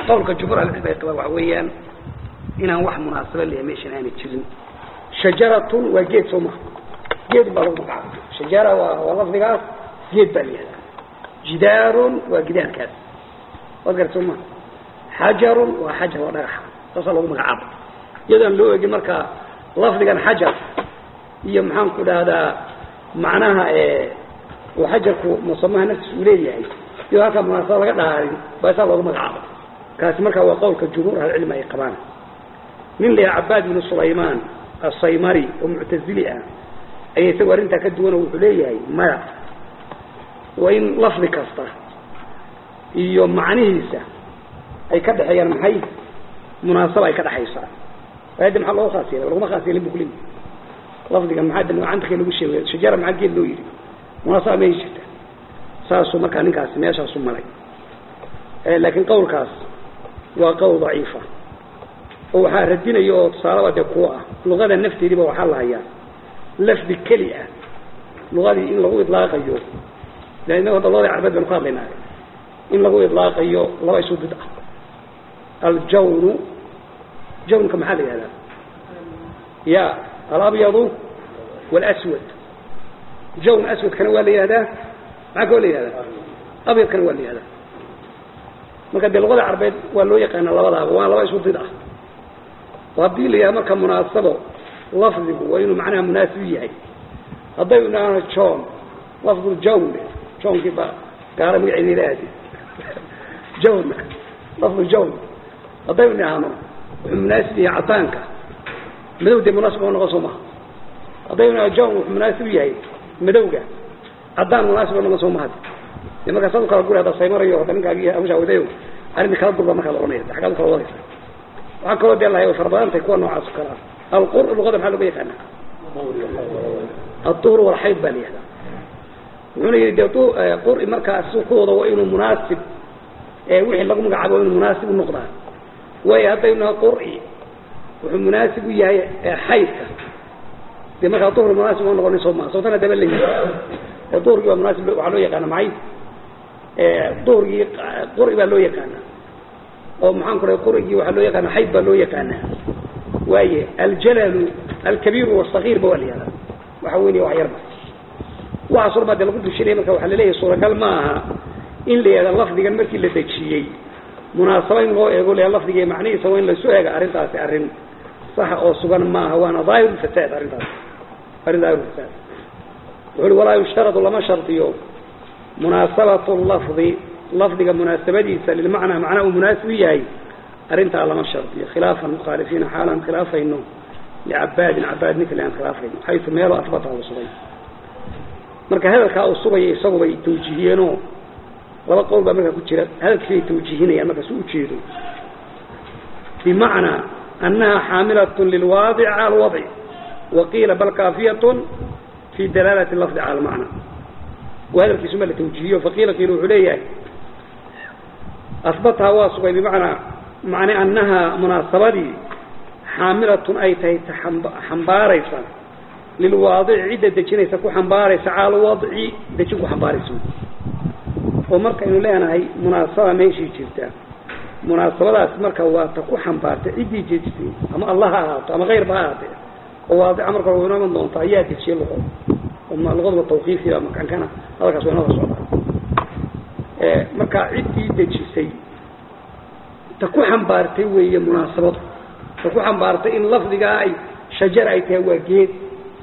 qawlka jumhuur ahlicilm ay qabaan waxa weeyaan inaan wax munaasaba leeyahay meeshan aanay jirin shajaratun waa geed soo maha geed baa lagu magacaabay shajara waa waa lafdigaas geed baa layihahdaa jidaarun waa gidaarkaas waad garat soo maha xajarun waa xajar waa dhagaxa saasaa lagu magacaaba iyadaan loo egin marka lafdigan xajar iyo maxaan ku dhahdaa macnaha uu xajarku musamaha naftiis uu leeyahay iyo halkaa munaasaba laga dhahaarin baa saa loogu magacaaba kaasi marka waa qowlka jumhuur ahlicilmi ay qabaan nin la yaha cabaad ibnu sulaymaan asaymari oo muctazili ah ayaa isagu arrintaa ka duwan oo wuxuu leeyahay maya waa in lafdi kasta iyo macnihiisa ay ka dhexeeyaan maxay munaasaba ay ka dhexaysaa ayadda maxaa looga khaas yeelay laguma khaas yeelin bu kulimi lafdiga maxaa de cantakee lagu sheegay shajara maxaa geed loo yidhi munaasaba may jirta saasuu markaa ninkaasi meeshaasu maray laakiin qawlkaas waa qowl daciifa oo waxaa radinaya oo tusaalaba dee kuwa ah luqada nafteediiba waxaa la hayaa lafdi keli ah luqadii in lagu idlaaqayo de inaga hadda luqadii carbeed baynu ka hadlaynaa in lagu idlaaqayo laba isu bid ah aljawnu jawnka maxaa la yihahdaa ya alabyadu wاlswad jawn aswadkana waa la yihahdaa maxaa kaloo la yihahdaa abyadkana waa la yihahdaa marka dee luqada carbeed waa loo yaqaana labadaaba waana laba isu bid ah oo haddii la yidhaha marka munaasabo lafdigu waa inuu macnaha munaasib yahay haddaynu idhaahno john lafdu jawn johnkii baa gaara magaceeda ilaahdi jawn lafdu jawn haddaynu idhaahno wuxuu munaasib yahay cadaanka madow dee munaasib oo noqon soo maha haddaynu idhahno john wuxuu munaasib yahay madowga cadaan munaasib oo noqon soo maha de markaa saad u kala guri hadda saymarayo hadda ninkaagi hawshaawadayo arrinta kala durba markaa la ohanaya xaggaad u kala wadaysa waxaa kaloo dee lahay way fara badan tahay kuwa noocaas o kale ah alqur luqada maxaa looga yaqaana aduhur walxayd baa la yihahdaa wuxuuna yidhi de quri markaa sukooda waa inuu munaasib wixii lagu magacaabo waa inuu munaasib u noqdaa waayo haddaynu naha qur'i wuxuu munaasib u yahay xaydka dee markaa duhur munaasib ma noqonin soo maa sabtana daba leeyihi duhurgii waa munaasib waxaa loo yaqaana maxay duhurgii qur'i baa loo yaqaana oo maxaan ku rahay qur'igii waxaa loo yaqaana xayd baa loo yaqaana waaye aljalalu alkabiiru wasagiirba waa la yihahdaa waxa weynaya wax yarba waxaas horba dee lagu dushinaya marka waxaa laleeyahay suuragal ma aha in la yihahda lafdigan markii la dejiyey munaasaba in loo eego le lafdiga macnihiisa waa in laisu eega arrintaasi arrin saxa oo sugan maaha waana daahir fasaad arrintaas arrin daahir fasaad wuxu uhi walaa yushtaradu lama shardiyo munaasabatu lafdi lafdiga munaasabadiisa lilmacnaa macnaa uu munaasib yahay arrintaa lama shardiyo khilaafan mukhaalifiina xaalaan khilaafayno licabaadin cabaad nikli aan khilaafayno xaysu meelo asbata uu sugay marka hadalkaa uu sugaya isagubay tawjiihiyeenoo laba qowl baa markaa ku jira hadalkiisay tawjiihinayaan markaas u ujeedo bimacnaa annaha xaamilatun lilwaadici cala alwadci waqiila bal kaafiyatun fi dalaalati lafdi cala almacna wa hadalkiisuma la tawjiihiyo faqiila qiila wuxuu leeyahay asbataha waa sugay bimacnaa macne annaha munaasabadii xaamilatun ay tahay xambaaraysa lilwaadici cidda dejinaysa ku xambaaraysa cala alwadci dejin ku xambaaraysa oo markaynu leenahay munaasaba meeshii jirta munaasabadaas marka waa ta ku xambaartay ciddii dejisay ama allah ha ahaato ama kayrba ha ahaatee oo waadica marka way inoo iman doonta ayaa dejiyay luqo luqaduba tawqiifiya makankana hadalkaas waa inooga socdaa marka ciddii dejisay ta ku xambaartay weeye munaasabadu ta ku xambaartay in lafdigaa ay shajar ay tahay waa geed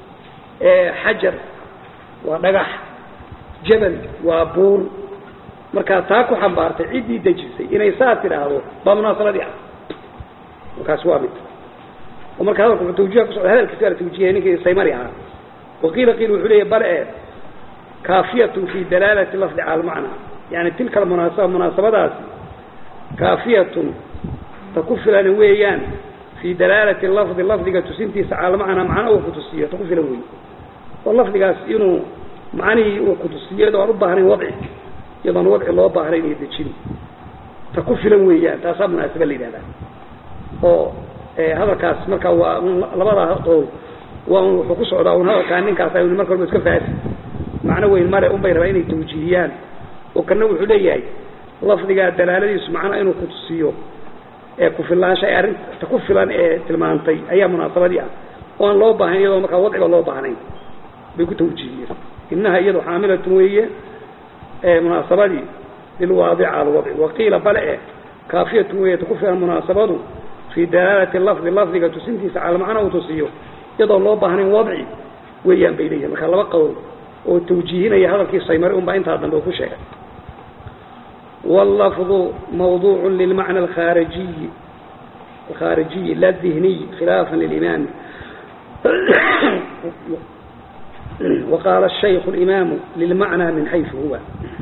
xajar waa dhagax jabal waa buur markaa taa ku xambaartay ciddii dejisay inay saa tidhaahdo baa munaasabadii ah markaas waa mid oo marka hadalku wuxuu tawjiha ku socda hadalkiisa waa la tawjihaya ninkii saymari ahaa waqiila qiil wuxuu leeyahy bale e kaafiyatun fi dalaalati lafdi cala almacna yani tilka almunaasaba munaasabadaasi kaafiyatun ta ku filan weeyaan fi dalaalati lafdi lafdiga tusintiisa cala almacna macna uu kutusiyo ta ku filan weeye oo lafdigaas inuu macnihii uu kutusiyo iyadoo aan u baahnayn wadci iyadoon wadci loo baahnayn iyo dejin ta ku filan weeyaan taasaa munaasaba la yidhahdaa oo hadalkaas marka waa labada qowl waa un wuxuu ku socdaa un hadalkaa ninkaas ay marka horba iska faasi macno weyn male un bay rabaa inay tawjiihiyaan oo kana wuxuu leeyahay lafdigaa dalaaladiisu macnaa inuu kutusiyo ee kufilaansha ee arrinta ku filan ee tilmaantay ayaa munaasabadii ah oo aan loo baahnayn iyadoo markaa wadciga loo baahnayn bay ku tawjiihiyeen inaha iyadu xaamilatun weeye munaasabadii lilwaadica alwadci waqiila bale e kaafiyatun weeye ku filan munaasabadu fii dalaalati lafdi lafdiga tusintiisa cala macna uu tusiyo iyadoo loo baahnayn wadci weeyaan bay leeyihin marka laba qowl oo tawjiihinaya hadalkii saymari unbaa intaa dambe uu ku sheegay wاllafظu mawduuc lilmacna alkharijiyi alkharijiyi la dihniy khilaafa lilimaami وqاaل الشhayk الإmaamu lilmacnى min xayثu huwa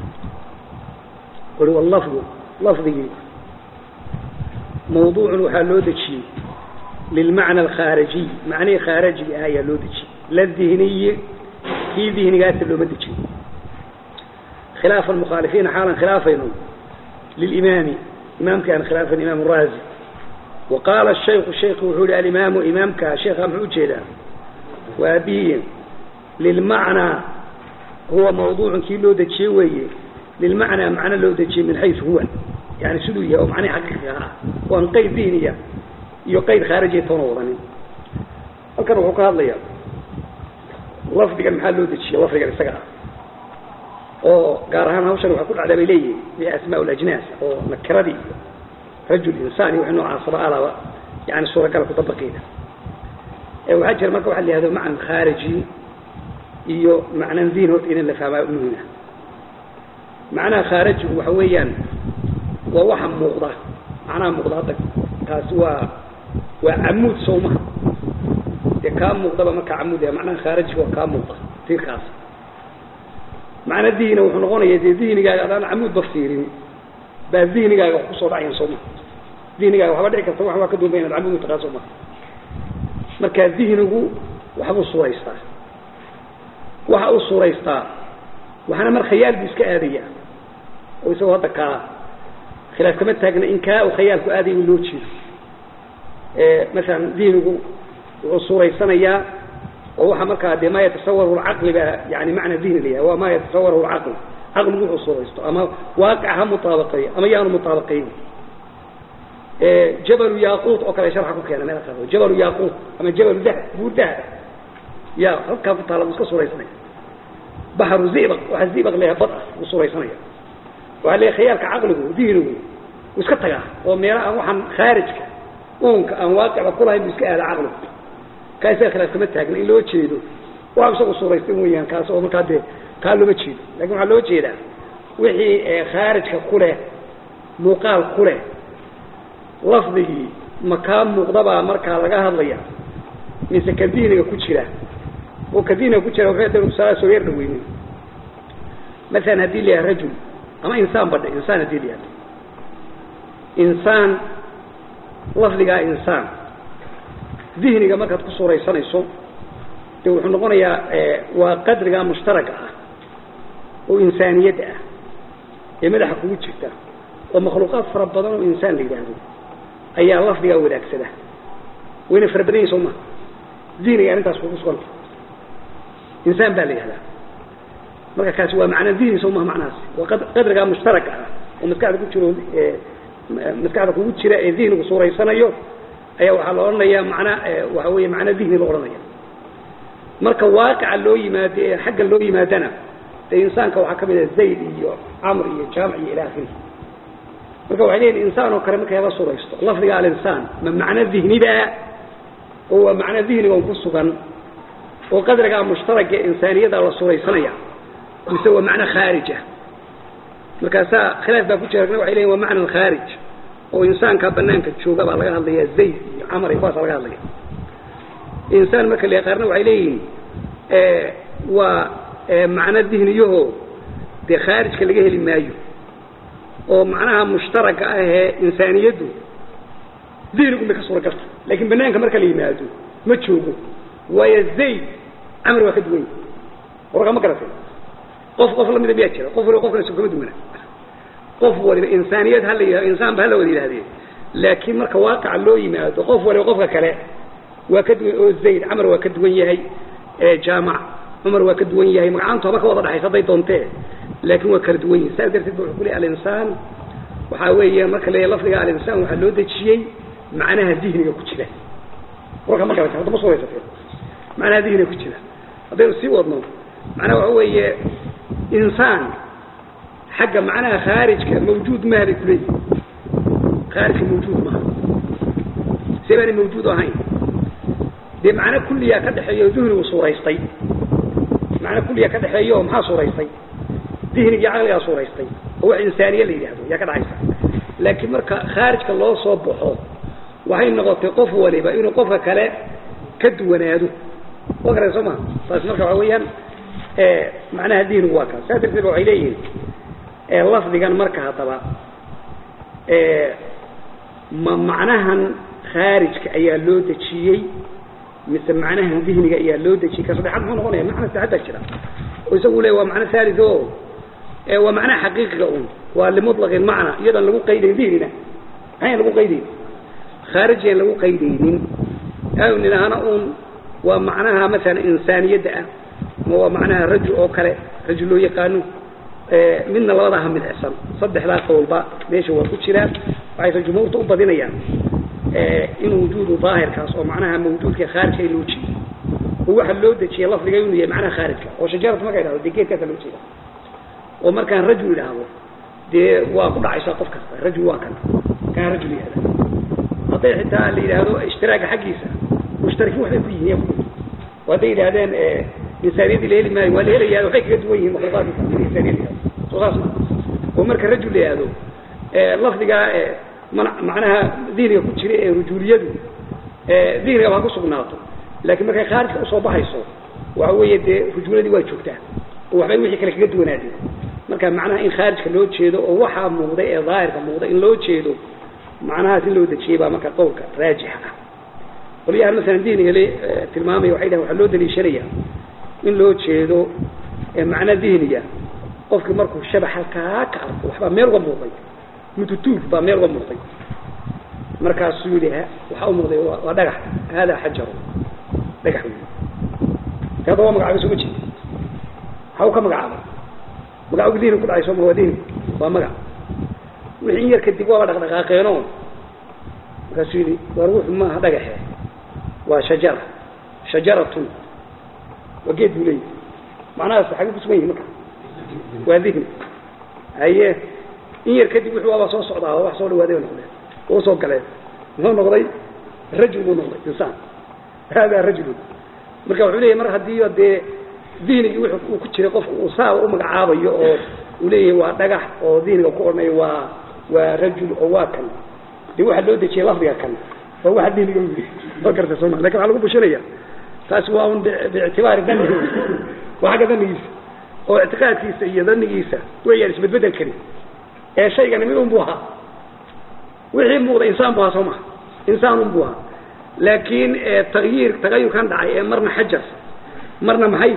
ui wlafظu lafdigii mawduucun waxaa loo dejiyey lilmacna alkhaarijiy macnihii khaarajiga ah ayaa loo dejiyey la dihniyi kii dihnigaasa looma dejiyo khilaafa mukhaalifiina xaalan khilaafayno lilimaami imaamkii aan khilaafan imaam raazi wa qaala shayku shayku wuxuu yihi alimaamu imaamka sheekha muxuu ujeedaa waa abiyi lilmacnaa huwa mawduucun kii loo dejiyey weeye lilmacnaa macno loo dejiyey min xaysu huwa yani siduu yahay oo macnihi xaqiiqiga ah oo aan qayd dihniya iyo qayd khaarijiya toona wadanin halkan wuxuu ka hadlayaa lafdigan maxaa loo dejiyey lafdigan isaga ah oo gaar ahaan hawshan waxaa ku dhacdaa bay leeyihin biasmaa lajnaas oo nakiradii iyo rajul insaan iyo wixii noocaasaba alaba yani suuragala kudabaqiina waxaa jira marka waxa la yihahdo macnan khaariji iyo macnan diin horta in la fahmaa muhima macnaha khaarijigu waxa weeyaan waa waxa muuqda macnaha muuqda hadda taasi waa waa camuud sawmaha dee kaa muuqdaba markaa camuud yahay macnaha khaarijiga waa kaa muuqda tiirkaas macna dihina wuxuu noqonaya dee dihnigaaga adaan camuud ba fiirin baa dihnigaaga wax kusoo dhacayan sooma dihnigaaga waxba dhici karta wax waa ka duuba inaad camuud utaqaa sooma marka dihnigu waxbuu suuraystaa waxa uu suuraystaa waxaana mar khayaal buu iska aadaya oo isagoo hadda kaa khilaaf kama taagna in kaa uu khayaalku aadaya in loo jeedo masalan dihnigu wuxuu suuraysanayaa oo waxa markaa dee maa yatasawar lcaqli baa yani macna dihni la yahay waa maa yatasawar lcaql caqligu wuxuu suuraysto ama waaqic ha mutaabaqeeyo ama yaanu mutaabaqeyn jabalu yaquut oo kale sharxa ku keena meel qaado jabalu yaquut ama jabalu dahab buur dahab ya halkaa ku taala buu iska suuraysanaya baxru zibaq waxa zibaq leeyahay bad ah buu suuraysanaya waxaa leeyahay khayaalka caqligu dihnigu wuu iska tagaa oo meela aan waxaan khaarijka uunka aan waaqicba kulahayn buu iska aada caqligu kaa isaga khilaaf kama taagna in loo jeedo waa isagu suuraystay mooyaan kaas oo markaa dee kaa looma jeedo lakin waxaa loo jeedaa wixii khaarijka ku leh muuqaal ku leh lafdigii ma kaa muuqdabaa markaa laga hadlaya mise ka dihniga ku jira oo ka dihniga ku jira waxay danu tusaale soo yar dhaweynin masalan haddii la yahay rajul ama insaan badha insaan haddii la yahdo insaan lafdigaa insaan dihniga markaad ku suuraysanayso de wuxuu noqonayaa waa qadriga mushtaraga ah oo insaaniyadda ah ee madaxa kugu jirta oo makhluuqaad fara badan oo insaan la yidhaahdo ayaa lafdigaa wadaagsada wayna fara badan yahin soo maha dihniga arrintaas kugu suganta insaan baa la yihahdaa marka kaasi waa macna dihni soo maha macnahaasi waa qadrigaa mushtaraka ah oo maskaxda ku jiro maskaxda kugu jira ee dihnigu suuraysanayo ayaa waxaa la odhanayaa mana waxa weeye macna dihni la odhanaya marka waaqica loo yimaado ee xagga loo yimaadana dee insaanka waxaa kamid ah zayd iyo camr iyo jaamic iyo ila akhiri marka waxay leeyihin insaan oo kale markay la suraysto lafdiga alinsaan ma macno dihniba oo waa macno dihniga on ku sugan oo qadrigaa mushtaraga insaaniyada la suraysanaya mise waa macno khaarij ah markaasaa khilaaf baa ku jira waxay leyihin waa macna khaarij oo insaanka banaanka jooga baa laga hadlaya zayd iyo camr iyo kuwaasa laga hadlaya insaan marka la qaarna waxay leeyihiin waa macno dihniyaho dee khaarijka laga heli maayo oo macnaha mushtaraga ah ee insaaniyaddu dihnigun bay ka suura garta laakiin banaanka marka la yimaado ma joogo waayo zayd camr waa ka duwan yahi warka ma garatay qof qof lamida miyaa jira qof waliba qof kale kama duwana qof waliba insaaniyad hala yihahdo insaan ba hala wada yihahdee laakiin marka waaqica loo yimaado qof waliba qofka kale waa ka duwan oo zayd camar waa ka duwan yahay jaamac cumar waa ka duwan yahay magacaantu haba ka wada dhaxaysa hadday doontee laakiin waa kala duwan yihin saas darteed ba wuxuu ku leey alinsaan waxaa weeye marka la lafdiga alinsaan waxaa loo dejiyey macnaha dihniga ku jira warka ma garata hadda ma suuraysatee macnaha dihniga ku jira haddaynu sii wadno macnaha waxa weeye insaan xagga macnaha khaarijka mawjuud maha bay kuleeyihin khaarijka mawjuud maha see baanay mawjuud ahayn dee macno kulliyaa ka dhexeeyo duhnigu suuraystay macno kulliyaa ka dhexeeyo oo maxaa suuraystay dihnigii caqligaa suuraystay oo wax insaaniye la yidhaahdo yaa ka dhacaysa laakiin marka khaarijka loo soo baxo waxay noqotay qof waliba inuu qofka kale ka duwanaado wa garan soo maa taas marka waxa weeyaan macnaha dihnigu waa kaas saas darteed waxay leeyihiin lafdigan marka haddaba ma macnahan khaarijka ayaa loo dejiyey mise macnahan dihniga ayaa loo dejiyey ka saddexaad muxuu noqonaya macna saddexaad baa jira oo isagu le waa macno thalith o waa macnaha xaqiiqiga un waa limuطlaqi macna iyadoon lagu qaydayn dihnina maxayn lagu qaydayn khaarijiyan lagu qaydaynin aanu nidhaahna un waa macnaha masalan insaaniyadda ah ma waa macnaha rajul oo kale rajul loo yaqaano midna labadaha midcsan saddexdaa qowlba meesha waa ku jiraan waxayse jumhuurta u badinayaan in wujuudu daahirkaas oo macnaha mawjuudka khaarijka in loo jeedo oo waxa loo dejiyay lafdiga inuu yahay macnaha khaarijka oo shajaratu marka idhahdo dee geedkaasa loo jeeda oo markaan rajul idhaahdo dee waa ku dhacaysaa qof kasta rajul waa kan kaan rajul yihahda hadday xitaa la yidhaahdo ishtiraaga xaggiisa mushtarikiin waxbay ku yihiin oo hadday yidhahdeen insaaniyadii la heli maayo waa la helayaa waxay kaga duwan yihiin makhluuqaadka insaaniyadda soo saas ma oo marka rajul la yihahdo lafdigaa macnaha dihniga ku jira ee rujuliyadu dihniga baa ku sugnaato laakiin markay khaarijka usoo baxayso waxa weeye dee rujuuladii waa joogtaa oo waxbay wixii kale kaga duwanaadeen marka macnaha in khaarijka loo jeedo oo waxaa muuqday ee daahirka muuqday in loo jeedo macnahaas in loo dejiyey baa marka qowlka raajixa ah qolyahan masalan dihniga le tilmaamaya waxay dhahen waxaa loo daliishanaya in loo jeedo macna dihniga qofkii markuu shabax halkaa ka arko waxbaa meel uga muuqday mututuul baa meel uga muuqday markaasuu yidhi waxaa u muuqday waa dhagax haadaa xajaru dhagax wey hadda waa magacaabay soo ma jeeda maxaa u ka magacaabay magacagu dihni ku dhacay soo ma waa dihni waa magac wixii in yar kadib waaba dhaqdhaqaaqeeno markaasuu yidhi waar wuxu maaha dhagaxe waa shajara shajaratun waa geed buu leeyahy macnahaas xagee ku sugan yihi marka waa dihni haye in yar kadib wuxuu waaba soo socdaa oo wax soo dhawaaday noqdeen oo soo galeen muxuu noqday rajul buu noqday insaan haadaa rajulun marka wuxuu leeyahy mar haddii dee dihnigii wuxuu uu ku jiray qofku uu saaba u magacaabayo oo uu leeyahay waa dhagax oo dihniga ku odhanayo waa waa rajul oo waa kan dee waxaa loo dejiyay lafdiga kan waa waxa dihniga u yidhi oo garta sooma lakin waxaa lagu bushinaya taasi waa un biictibaari danihi waa xagga danigiisa oo ictiqaadkiisa iyo danigiisa wayaan isbedbedel karin ee shaygani mid un buu ahaa wixii muuqda insaan bu ahaa soo maha insaan un buu ahaa laakiin tagyiir tagayurkan dhacay ee marna xajar marna maxay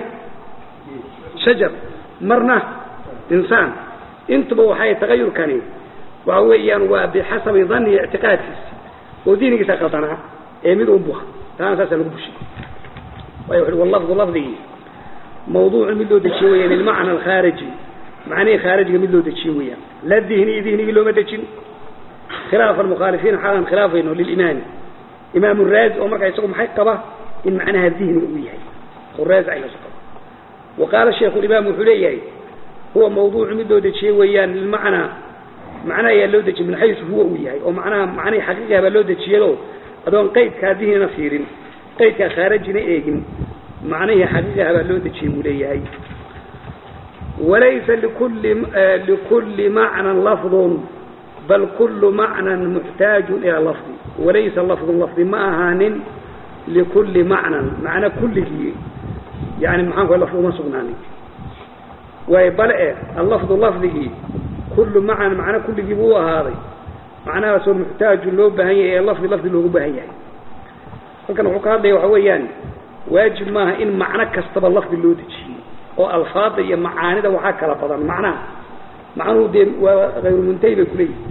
shajar marna insaan intuba waxay tagayurkani waxa weeyaan waa bixasabi dani ictiqaadkiisa oo diinigiisa qaldanaa ee mid un buu ahaa taana saasa lagu bushiy waay wuxu wallafdu lafdigii mawduucu mid loo dejiye weyaan lilmacna alkhaariji macnihii khaarijiga mid loo dejiye weeyaan la dihni dihnigii looma dejin khilaafa almukhaalifiina xaalan khilaafayno lilimaami imaam raazi oo markaa isagu maxay qaba in macnaha dihniga uu yahay raazi ayaasu qaba wa qaala shaykhu limaam wuxuu leeyahay huwa mawduucu mid loo dejiyey weeyaan lilmacnaa macna ayaa loo dejiyey min xaysu huwa uu yahay oo macnaha macnihii xaqiiqiha baa loo dejiyado adoon qaydkaa dihnina fiirin qaydkaa khaarijina eegin macnihii xaqiiqiha baa loo dejiyey buu leeyahay walaysa likuli likuli macnan lafdun bal kulu macnan muxtaaju ilaa lafdi walaysa lafdun lafdi ma ahaanin likuli macnan macno kulligii yani maxaanku lafdi uma sugnaanin waayo bal e allafdu lafdigii kullu macnan macno kulligii buu u ahaaday macnahaasoo muxtaaju loo baahan yahay ee lafdi lafdi loogu baahan yahay halkan wuxuu ka hadlaya waxa weeyaan waajib maaha in macno kastaba lafdi loo dejiyo oo alfaada iyo macaanida waxaa kala badan macnaha macnuhu dee waa hayru muntahi bay kuleeyihi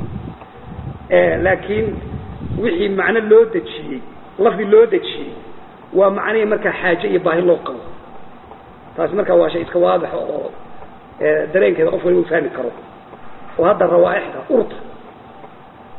laakiin wixii macno loo dejiyey lafdi loo dejiyey waa macnihii markaa xaaje iyo baahi loo qabo taasi markaa waa shay iska waadixo oo dareenkeeda qof waliba u fahmi karo oo hadda rawaaixda urta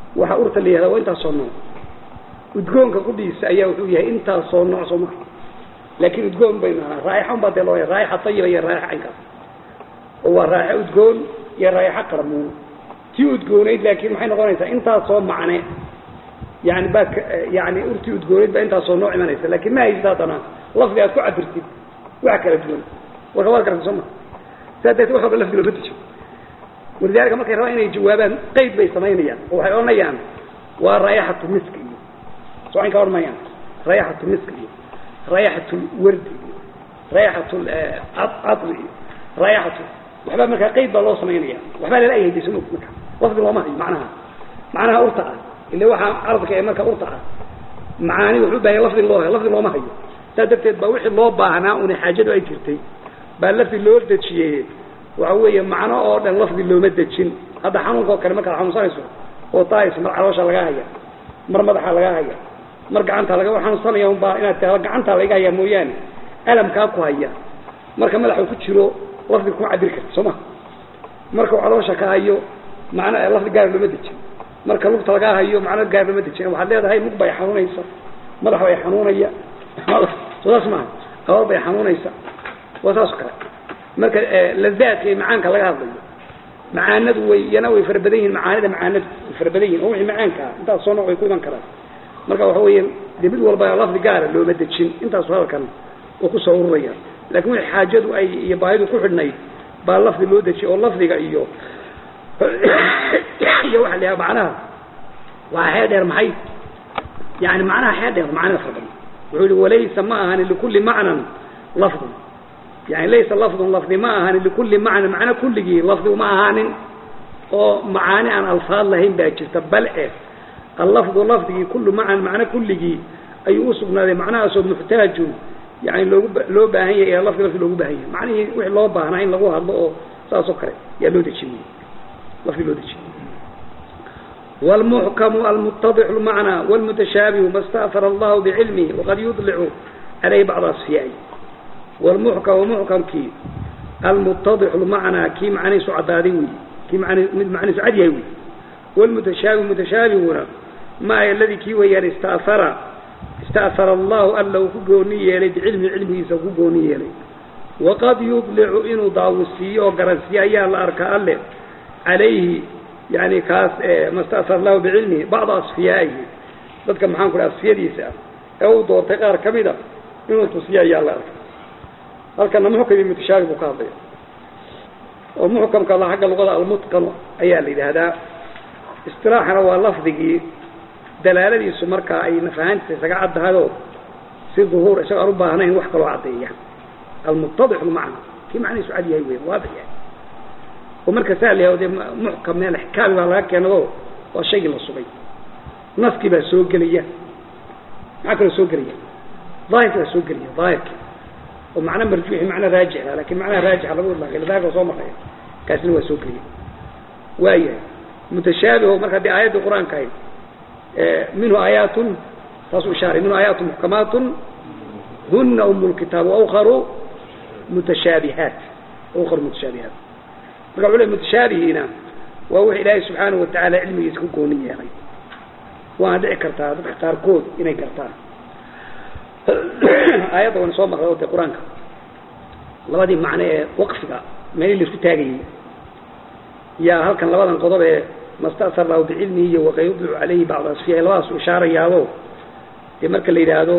waxa urta la yihahda waa intaasoo nooc udgoonka qudhiisa ayaa wuxuu yahay intaasoo nooc soo maha laakiin udgoon baynu ahaa raayaxa un baa dee loo raayaxa tayiba iyo raayaxa caynkaas oo waa raayaxa udgoon iyo raayaxa qarmuun tii udgoonayd laakiin maxay noqonaysaa intaasoo macne yani baa yani urtii udgoonayd baa intaasoo nooc imanaysa laakiin ma haysta haddana lafdi aad ku cabirtid wax kala duwan warka waad garata soo ma saa darteed wax walba lafdi looma dejo walidaalika markay rabaan inay jawaabaan qeyd bay samaynayaan oo waxay odhanayaan waa raayaxatu misk iyo soo cayn ka odhan mayaan raayaxatu misk iyo raayaxatu wardi iyo raayaxatu cadri iyo raayaxatu waxbaa markaa qeyd baa loo samaynaya waxbaa lala ayhayday soo marka lafdi looma hayo macnaha macnaha urta ah ila waxaa carabka ee marka urta ah macaani wuxuu u baahaya lafdi loo lafdi looma hayo saa darteed baa wixii loo baahnaa una xaajadu ay jirtay baa lafdi loo dejiyey waxa weeye macno oo dhan lafdi looma dejin hadda xanuunka oo kale markaad xanuunsanayso oo taayso mar caloosha lagaa haya mar madaxa lagaa haya mar gacanta laga xanuunsanaya unbaa inaad taa gacanta laga haya mooyaane alamkaa ku haya marka madaxa ku jiro lafdi kuma cabiri karta soo ma marka uu caloosha ka hayo macno lafdi gaar looma dejin marka lugta lagaa hayo macno gaar looma dejin waxaad leedahay lug bay xanuunaysa madax bay xanuunaya soo saas maaha abaal bay xanuunaysa waa saas oo kale marka lazaadka iyo macaanka laga hadlayo macaanadu way iyana way fara badan yihin macaanida macaanadu way fara badan yihin oo wixii macaanka ah intaas soo nooc way ku iman karaan marka waxa weeye dee mid walba lafdi gaara looma dejin intaasu hadalkan oo kusoo ururaya lakin wixii xaajadu ay iyo baahidu ku xidhnayd baa lafdi loo dejiyay oo lafdiga iyo iyo waxa la yaha macnaha waa xee dheer maxay yani macnaha xee dheer macnida fara badan wuxuu yihi walaysa ma ahani likulli macnan lafdun yani laysa lafdun lafdi ma ahaanin likulli macna macno kulligii lafdi uma ahaanin oo macaani aan alfaad lahayn baa jirta bal eh allafdu lafdigii kullu macnan macno kulligii ayuu usugnaaday macnahaasoo muxtaajun yani loogu loo baahan yahay ee lafdi lafdi loogu baahan yahay macnihii wixii loo baahnaa in lagu hadlo oo saas oo kale yaa loo dejinay lafdi loo dejinay والمحكم المتضح المعنى والمتشابه ما استأثر الله بعلمه وقد يطلع عليه بعض أصفيائه والمحكم ومحكم كي المتضح المعنى كي معني سعدادي كي معني معني سعدي والمتشابه متشابه ما الذي كي ويان استأثر استأثر الله ألا كقوني يلي بعلم علمه سكقوني يلي وقد يطلع إنه ضاوسي وقرسي أيها الأركاء اللي عليه يعني كاس ما استأثر الله بعلمه بعض أصفيائه ذلك محان كل أصفياء ديسا أو دور تقار كميدا إنه تصيا أيها الأركاء halkana muxkam mutashaabih buu ka hadlaya oo muxkamka la xagga luqada almutqan ayaa la yidhaahdaa istilaaxana waa lafdigii dalaaladiisu markaa ay nafahaantiisa isaga caddahayoo si duhuur isaga aan u baahnayn wax kaloo caddeeya almuttadix lmacna kii macnihiisu cad yahay wey waadix yahay oo marka saa la yahdo dee muxkam meel xikaami baa laga keenado waa shaygii la sugay naskii baa soo gelaya maxaa kaloo soo gelaya daahirki baa soo gelaya daahirki oo macno marjuuxi macno raajix ah lakin macnaha raajixa lagu idlaaqay lidaalika soo maraya kaasina waa soo geliyay waayahay mutashaabiho marka haddii aayaddii qur-aanka ahayd minhu aayaatun taasuu ishaaray minhu aayaatun muxkamaatun huna umu lkitaab waukharu mutashaabihaat ukharu mutashaabihaat marka wuxuu le mutashaabihiina waa wix ilaahay subxaanahu watacaala cilmigiisa ku gooni yeelay waana dhici kartaa dadka qaarkood inay gartaan aayadda wan soo marray oo dee qur-aanka labadii macno ee waqfiga meelii laisku taagayay yaa halkan labadan qodob ee masta'sar lahu bicilmihi iyo waqad yudlicu calayhi bacd asfiyahi labadaas u ishaarayaabo dee marka la yidhaahdo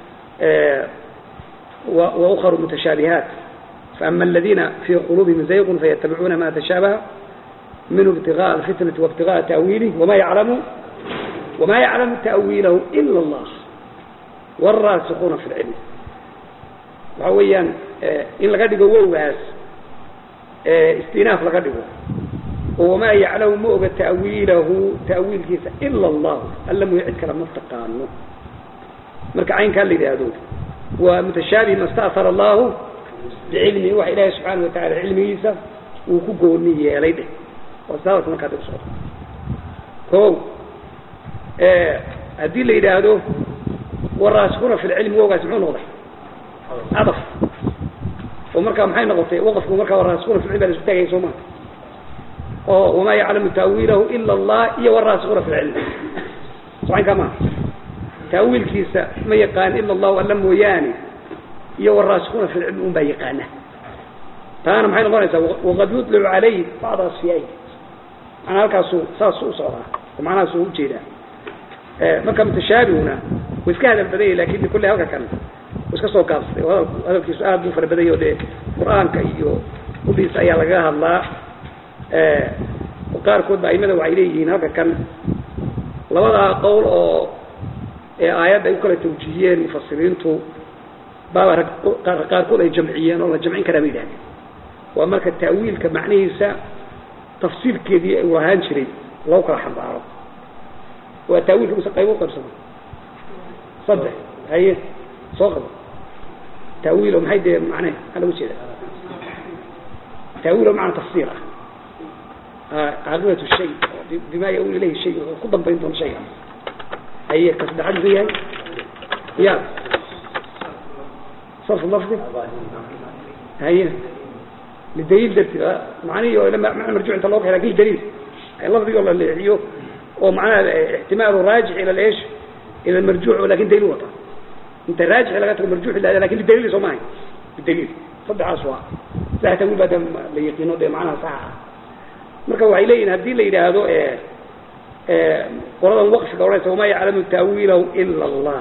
wa ukharu mutashaabihaat faama aladiina fii quluubihim zayqun fayatabicuuna ma tashabaha minhu ibtigaءa alfitnati waibtigaءa ta'wiilih wama yaclamu wama yaclamu ta'wiilahu ila allah والراسخون في العلم وحويا إن لقد ووهاس استئناف لقد وما يعلم مؤغ تأويله تأويل كيسا إلا الله ألم يعد كلام مفتقانه مركع عين كان لذي هذول ومتشابه ما استأثر الله بعلمه وإله سبحانه وتعالى علمه يسا وكقوني يليده وساوة ما كانت الصوت هو هذه اللي يدهدوه والراسخون في العلم وقع سمعون واضح عطف ومركا محين نغطي وقفوا مركا والراسخون في العلم اللي سبتاقي سوما oo wamaa yaclamu taawiilahu ila allah iyo waraasikuuna fi lcilmi socankaa maa taawiilkiisa ma yaqaan ila allahu alla mooyaane iyo waraasikuuna fi lcilmi un baa yaqaana taana maxay noqonaysaa waqad yudlicu calayhi bacda asfiyaayi manaa halkaasu saasuu usocdaa oo macnahaasuu ujeedaa marka mutashaabihuna wa iska hadal badanya lakin kulle halka kan iska soo gaabsaday oo hadalkiisu aad buu fara badanya o dee qur-aanka iyo udhiisa ayaa lagaga hadlaa qaarkood ba aimada waxay leeyihiin halka kan labadaa qowl oo ee aayadda ay u kala tawjihiyeen mufasiriintu baaba rag qaarkood ay jamciyeen oo la jamcin karaa ba yidhahdeen waa marka ta'wiilka macnihiisa tafsiirkeedii uu ahaan jiray lagu kala xambaaro waa taawiilka mise qayb u qaybsama saddex haye soo qabo taawiil oo maxay dee macne maxaa lagu jeeda taawiil oo macna tafsiir ah caaqibatu shay bima yaul ilayhi shay wuxuu ku dambayn doona shayga haye ka saddexaad muxuu yahay ya sarfu lafdi haye lidaliil darti macnihi oo macna marjuc inta loo kaxay lakin daliil lafdigoo la leexiyo oo macnaha ixtimaalu raajix ila ايش ila marjuuc lakin daliil wata inta raajix laga tago marjuuc la lakin lidaliil soo maahay bidaliil saddexaas waa saddex tawiil baa la yaqiino dee macnaha saxa ah marka waxay leeyihin haddii la yidhaahdo qoladan waqfiga odhanaysa wamaa yaclamu taawiilahu ila allah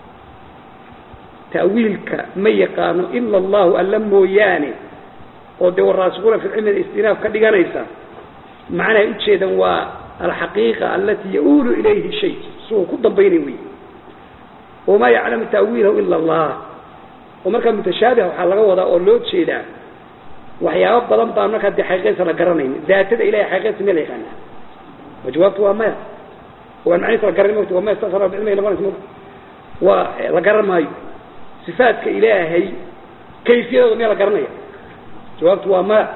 taawiilka ma yaqaano ila allahu alla mooyaane oo dee waraasikuuna fi cilmi istinaaf ka dhiganaysa macnahay ujeedan waa alxaqiiqa alati yaulu ilayhi shay siuu ku dambaynay wey wamaa yaclamu taawiilahu ila allah oo markaa mutashaabih waxaa laga wadaa oo loo jeedaa waxyaabo badan baan markaa dee xaqiiqadiisa la garanayn daatada ilahay xaqiiqadiisa meel yaqaana wa jawaabtu waa maya waan macnihiisa la garanay mota waa ma istasara bicilmihi noqonaysa mota waa la garan maayo sifaadka ilaahay kayfiyadooda miyaa la garanaya jawaabtu waa maya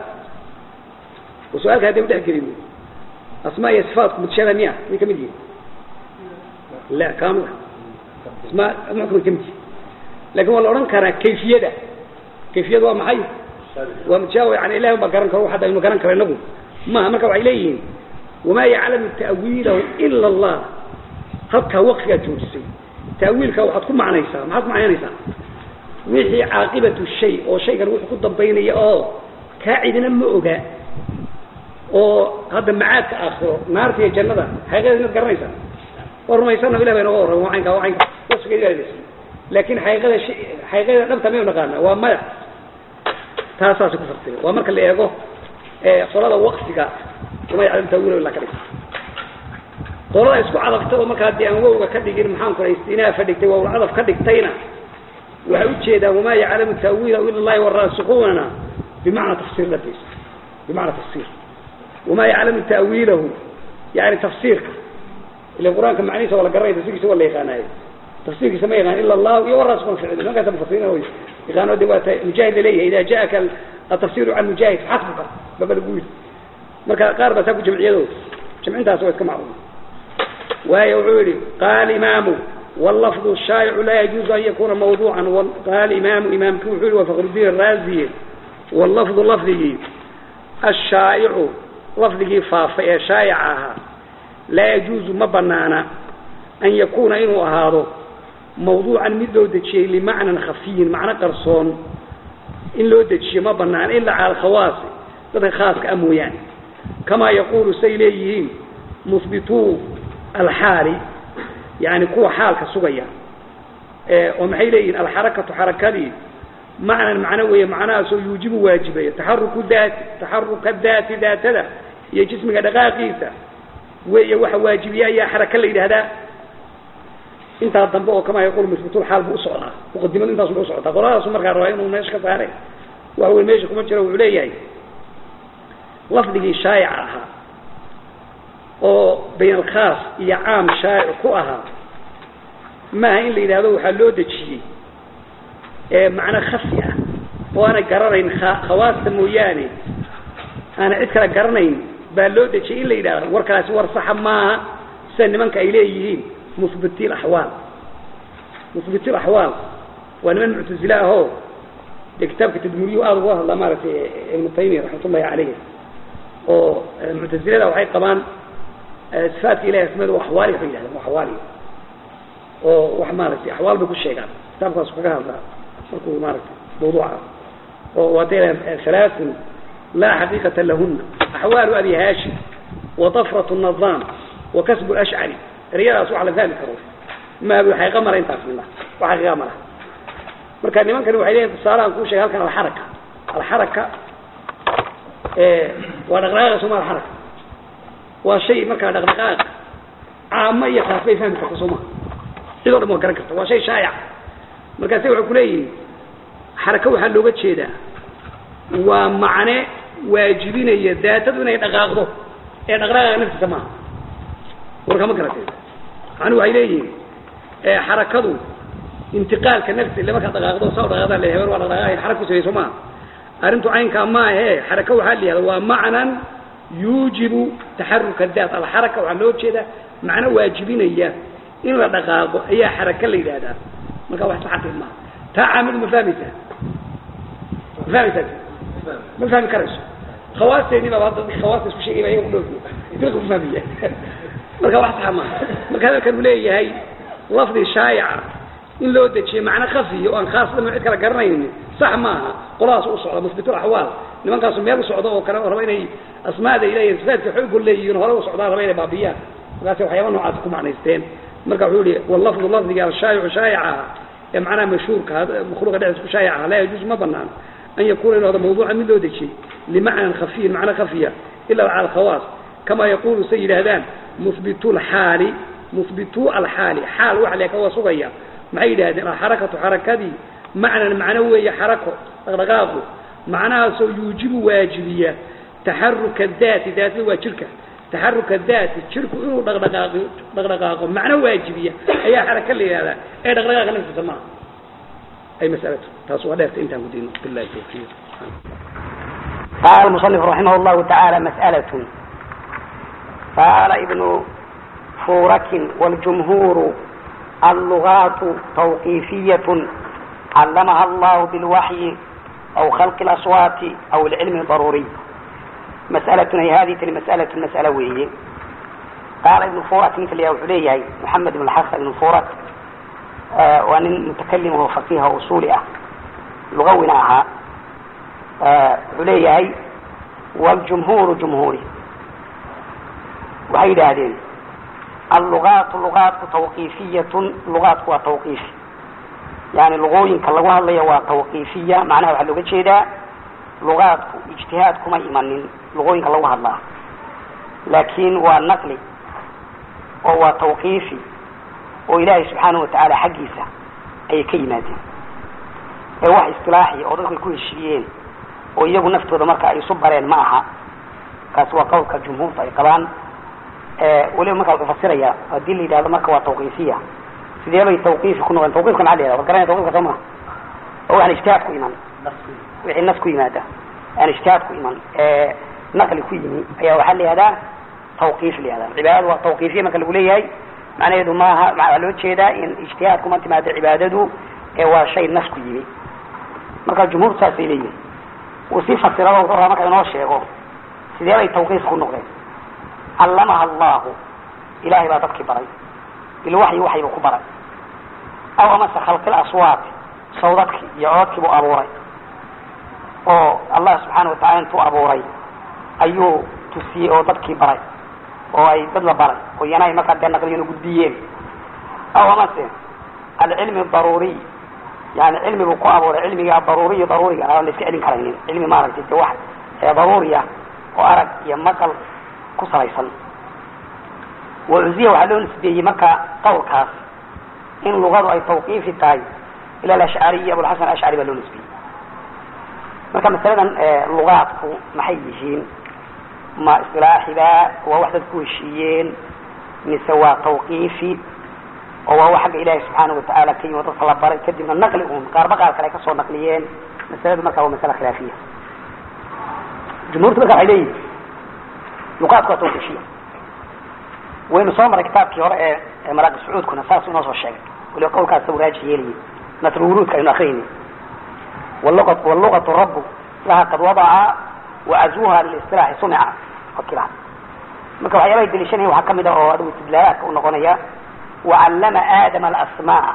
oo su-aalka hadday udhex gelin asmaa iyo sifaatku mutashaabih miya may kamid yihin la kamid asmaa muxkama kamid yihin lakin waa la odhan karaa kayfiyada kayfiyada waa maxay waa mutashaabih yani ilahi baa garan karo hadda aynu garan karo inagu maha marka waxay leeyihiin wamaa yaclamu ta'wiilahu ila allah halkaa waqfigaa joojisay ta'wiilka waxaad ku macnaysaa maxaad ku macnaynaysaa wixii caaqibatu shay oo shaygan wuxuu ku dambaynaya oo kaa cidina ma oga oo hadda macaadka aakhiro naarta iyo jannada xaqiiqada inaad garanaysaa waa rumaysana ilah baa inooga warrama waanka waanka wasfigeedi baa ladis laakin xaqiiqada sh xaqiiqada dhabta maynu naqaana waa maya taasaasi ku fasira waa marka la eego qolada waqfiga uma yaclam tawila ila ka dhig qolada isku cadafta oo markaa dee aan wowga ka dhigin maxaan ku istinaafa dhigtay waa cadaf ka dhigtayna waxay ujeedaan wamaa yaclamu taawiilahu ila allahi waraasikuunana bimacna tafsiir labays bimacna tafsiir wamaa yaclamu taawiilahu yani tafsiirka ila qur-aanka macnihiisa waa la garanaya tafsirkiisa waa la yaqaanaayo tafsirkiisa ma yaqaan ila allahu iyo waraasikuuna fi cilmi markaasa mufasiriin way yaqaano de waa mujaahid laleeyahay ida jaaka atafsiru can mujaahid faxasbuka baba lagu yidhi marka qaar baa saa ku jamciyado jamcintaas waa iska macluum waayo wuxuu yihi qaala imaamu واللفظ الشائع لا يجوز أن يكون موضوعا قال إمام إمام كوحول وفخر الدين الرازي واللفظ لفظه الشائع لفظه فافئ شائعها لا يجوز مبنانا أن يكون إنه هذا موضوعا من لو دجي لمعنى خفي معنى قرصون إن لو دجي مبنانا إلا على الخواص هذا خاص كأمويان كما يقول سيليهين مثبتو الحالي يعني كوا حالك سويا ومحي لين الحركة حركتي معنى معنوية معناه سو يوجب واجبية تحرك الذات تحرك الذات ذات ذا هي جسمك دقاقيسة وهي وح واجبية هي حركة اللي هذا انت الضنبه كما يقول مثبت الحال بأسعنا مقدما انت بأسعنا قرار سمر قال رأينا وناش كفاري وهو الميش كما جرى وعليه لفظه شائعها oo bayn alkhaas iyo caam shaa'ic ku ahaa maaha in la yidhahdo waxaa loo dejiyey ee macno khafi ah oo aanay garanayn khawaasta mooyaane aana cid kale garanayn baa loo dejiyey in la yidhahdo warkaasi war saxa maaha sida nimanka ay leeyihiin muhbiti laxwaal muhbiti laxwaal waa niman muctasile ahoo dee kitaabka tadmuuriyuhu aada uga hadlaa maaragtay ibnu taymiya raxmat ullahi caleyh oo muctasilada waxay qabaan sifaatka ilahi asmada axwaali waxay yidhahdeen axwaali oo wax maaragtay axwaal bay ku sheegaan kitaabkaas kaga hadlaa markuu maaragtay mawduuca oo waatay halaaثun laa xaqiiqata lahuna axwaalu abi haashim وطفرة النظام وكسب الأشعري رياض أصوح لذلك روح ما بحقيقة مرة انت في الله وحقيقة مرة مركا نمان كانوا وحيدين تصارا نكون شغال كان الحركة الحركة إيه ونغراغ سمع الحركة وشيء مركا نغراغ عامة يخافي فهم تقصوما إذا ما كركت وشيء شائع مركا سيوع كلي حركة وحلوغة شيدا ومعنى واجبين يداتدون يدقاقضوا ee dhaqdhaqaaqa naftiisa maaha warka ma garatay macnuu waxay leeyihiin xarakadu intiqaalka nafsi ille markaad dhaqaaqdo saa dhaqaaqdaa le heber waa dhaqdhaqaaqay xarak ku samayso maaha arrintu caynkaa maahe xaraka waxaa la yihahda waa macnan yuujibu taxaruka daat alxaraka waxaa loo jeedaa macno waajibinaya in la dhaqaaqo ayaa xaraka la yidhahdaa marka wax saxaqi maaha taa caamidu ma fahmaysaa ma fahmaysaa ma fahmi karayso khawaasteeni baa hadda khawaasta isku sheegay baa iyaga ku dhoofi dilka ku fahmiya marka wax saxa maaha marka hadalkan uu leeyahay lafdi shaayica in loo dejiyo macno khafiya oo aan khaas dhamo cid kala garanaynin sax maaha qoladaas u socda musbitul axwaal nimankaasu meel u socdo oo kale oo raba inay asmaada ilahiy sifaadka xoog leeyihiin hore u socdaan raba inay baabiyaan markaasi waxyaaba noocaas ku macnaysteen marka wuxuu yihi wallafdu lafdiga ashaayicu shaayica ee macnaha mashhuurka makhluuqa dhexdiis ku shaayica laa yajuusu ma banaan أن يكون إنه هذا موضوع من ذو شيء لمعنى خفي معنى خفية إلا على الخواص كما يقول سيد هذان مثبتو الحال مثبتو الحال حال وعليك هو صغير معيد هذه الحركة حركة دي معنى معنوية حركة رغاقه معناها سو يوجب واجبية تحرك الذات ذات وشركة تحرك الذات شركة إنه رغاقه معنى واجبية أي حركة اللي هذا أي رغاقه نفس سماه أي مسألة تصوى لك أنت مدين بالله التوفيق قال المصنف رحمه الله تعالى مسألة قال ابن فورك والجمهور اللغات توقيفية علمها الله بالوحي أو خلق الأصوات أو العلم الضروري مسألة هي هذه المسألة المسألة وهي قال ابن فورك مثل يا علي محمد بن الحسن بن فورك آه وأن متكلم هو فقيه وأصولي لغونا أها آه عليه والجمهور جمهوري وهي هذين اللغات لغات توقيفية لغات هو توقيفي يعني لغوين كاللغوها اللي هو توقيفية معناها وحلو جيدا لغات اجتهاد كما إيمان لغوين كاللغوها الله لكن هو النقل وهو توقيفي oo ilaahay subxaana watacaala xaggiisa ayay ka yimaadeen ee wax istilaaxi oo dadku ay ku heshiiyeen oo iyagu naftooda marka ay isu bareen ma aha kaasi waa qowlka jumhuurta ay qabaan weliba marka wuxuu fasiraya haddii la yidhahdo marka waa tawqiifiya sidee bay tawqiifi ku noqdeen tawqiifka maxaa la yihahda war garanaya tawqiifka soo maha oo waxaan ijtihaad ku iman wixii nas ku yimaada aan ijtihaad ku iman naqli ku yimi ayaa waxaa la yihahdaa tawqiif la yihahda cibaadadu waa tawqiifiya marka lagu leeyahay macnaheedu maaha waxaa loo jeedaa in ijtihaad kuma timaado cibaadadu ee waa shay nas ku yimi marka jumhuur saasay leeyihin uu sii fasirado wuxuu rabaa marka inoo sheego sidee bay tawqiif ku noqdeen callamaha allahu ilaahay baa dadkii baray bilwaxyi waxyibuu ku baray aw amase khalqil aswaat sawdadkii iyo cododkii buu abuuray oo allah subxaana watacala intuu abuuray ayuu tusiyey oo dadkii baray oo ay dad la baray oo iyana ay markaa dee naqliyeen oo gudbiyeen aw amase alcilmi daruuriy yani cilmi buu ku abuuray cilmiga daruuriy daruuriga aan la iska celin karaynin cilmi maaragtay de wax daruuri ah oo arag iyo maqal ku salaysan wacuziya waxaa loo nisbeeyey marka qawlkaas in lugadu ay tawqiifi tahay ila alashcariy abulxasan ashcari baa loo nisbeeyey marka masaladan lugaadku maxay yihiin ma isilaaxiba waa wax dad ku heshiiyeen mise waa tawqiifi oo waa wax xagga ilaahi subxaana watacaala ka yimi dadka la baray kadibna naqli un qaarba qaar kale ay kasoo naqliyeen masaladu marka waa masala khilaafiya jumhuurtu marka waxay leeyihin luqaadku waa tawqiifiya waynu soo maray kitaabkii hore ee maraaqi sacuudkuna saas inoo soo sheegay waliba qawlkaas saw raajix yeelayay nasru wuruudka aynu akrinay واللغة, واللغة رب لها قد وضع وعزوها للاصطلاح صنع fakilaan marka waxyaabahay daliishanaya waxaa kamid ah oo adigu istidlaalaadka u noqonaya wacallama aadama alasmaa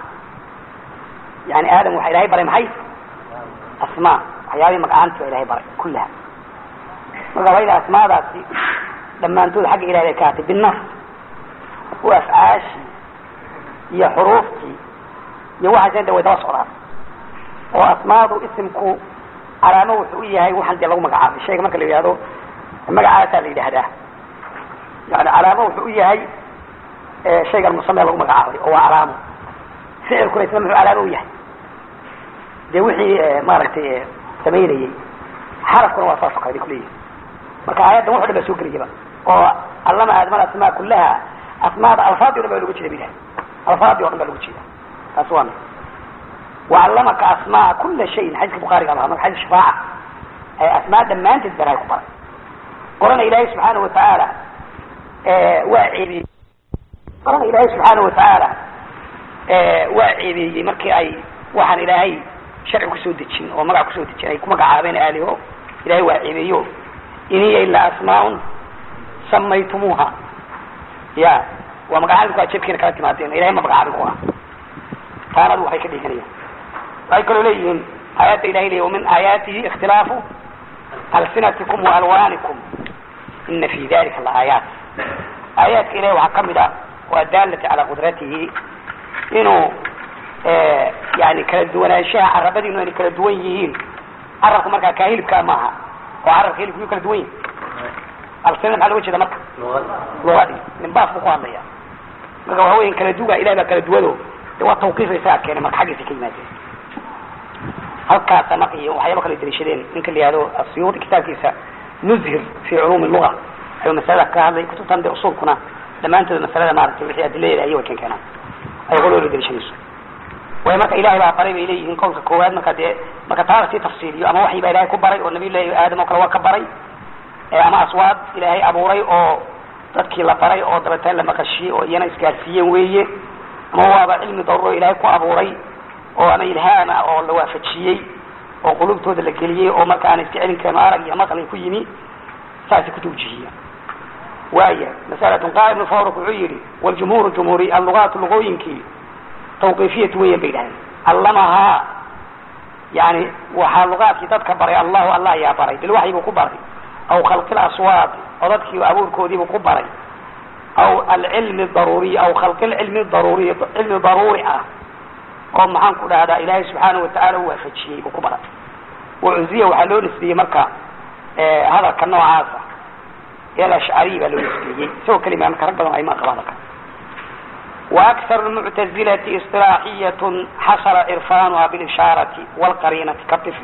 yani aadam waxaa ilahay baray maxay asmaa waxyaabihii magacaanti baa ilahay baray kullaha marka waa ila asmaadaasi dhammaantood xagga ilahay bay ka hatay binas u afcaashii iyo xuruuftii iyo waxaas de way daba socdaan oo asmaadu isimku calaamo wuxuu u yahay waxaan dee lagu magacaabay shayga marka la yidhahdo magacaasaa la yidhaahdaa yani calaamo wuxuu u yahay shaygan musame lagu magacaabay oo waa calaamo ficilkuna isna muxuu calaamo u yahay dee wixii maaragtay samaynayey xarafkuna waa saas o kale bay kuleeyihin marka aayaddan wuxu dhan baa soo gelayaba oo allama aadama asmaa kullaha asmaada alfaadi o dhan baa loga jeeda bilahay alfaadi o dhan baa loga jeeda taasi waa mid wacallamaka asmaa kula shayin xadiiska bukhaariga lahaa marka xadiis shafaaca ee asmaa dhammaanteed baa ilahay ku baray qorana ilaahay subxaana watacaala waa ceebiyey qorana ilaahay subxaana watacaala waa ceebeeyey markii ay waxaan ilaahay sharci kusoo dejin oo magac kusoo dejin ay ku magacaabeen aaliho ilahay waa ceebeeyo in hiya ilaa asmaaun samaytumuuha ya waa magacaabi ku jeebkiina kala timaadeen ilahay ma magacaabin ku ah taana adu waxay ka dhiganayaan waxay kaloo leeyihiin aayadda ilahay leey wamin aayaatihi ikhtilaafu alsinatikum waalwaanikum ina fi dalika laaayaat aayaadka ilahay waxaa kamid ah waa daalati calaa qudratihi inuu yani kala duwanaanshaha carabadiinu inay kala duwan yihiin carabka markaa kaa hilibkaa maaha oo carabka hilibka yuu kala duwan yihin alsina maxaa loga jeeda marka lugadii nimbaas buu ku hadlaya marka waxa weya kala duga ilahay baa kala duwado de waa tawqiifa isaga keenay marka xaggiisa ka yimaadeen halkaasa marka iyo waxyaaba kala daliishadeen ninka la yihahdo asiyuudi kitaabkiisa nuzhir fi culuumi luga ayuu masalada ka hadlay kutubtan de usulkuna dhammaantood masalada maaragtay wixii adiladeeda ayay way keen keenaan ay qoloola daliishanayso way marka ilahay baa baray bay leeyihiin qowlka koowaad marka dee marka taala sii tafsiiliyo ama waxii baa ilahay ku baray oo nabiy llahi aadam oo kale waa ka baray ama aswaad ilaahay abuuray oo dadkii la baray oo dabeeteen la maqashiyey oo iyana isgaarsiiyeen weeye ama waaba cilmi daruro ilaahay ku abuuray oo ama ilhaama oo la waafajiyey oo qulubtooda la geliyey oo marka aan iska celin karin arag iyo maqli ku yimi saasay ku tawjihiya waaya masalatun qaal ibnu fawruk wuxuu yihi waljumhuuru jumhuuri allugaatu luqooyinkii tawqiifiyatu weyan bay dhahdeen allamahaa yani waxaa lugaadkii dadka baray allahu allah ayaa baray bilwaxyi buu ku baray aw khalqi laswaad oo dadkii abuurkoodiibuu ku baray aw alcilmi daruuriy aw khalqi lcilmi daruuriy cilmi daruuri ah oo maxaan ku dhahdaa ilaahay subxaana watacaala u waafajiyey buu ku baray wacuziya waxaa loo nisbiyey marka hadalka noocaasa el ashcariy baa loo nisbiyey isagoo kelima marka rag badan ayma qaba hadalka وأكثر المعتزلة اصطلاحية حصل عرفانها بالإشارة والقرينة كالطفل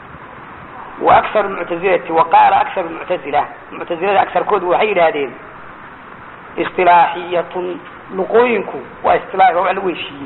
وأكثر المعتزلة وقال أكثر المعتزلة المعتزلة أكثر كود وحيد هذين اصطلاحية لقوينكو واصطلاح علويشي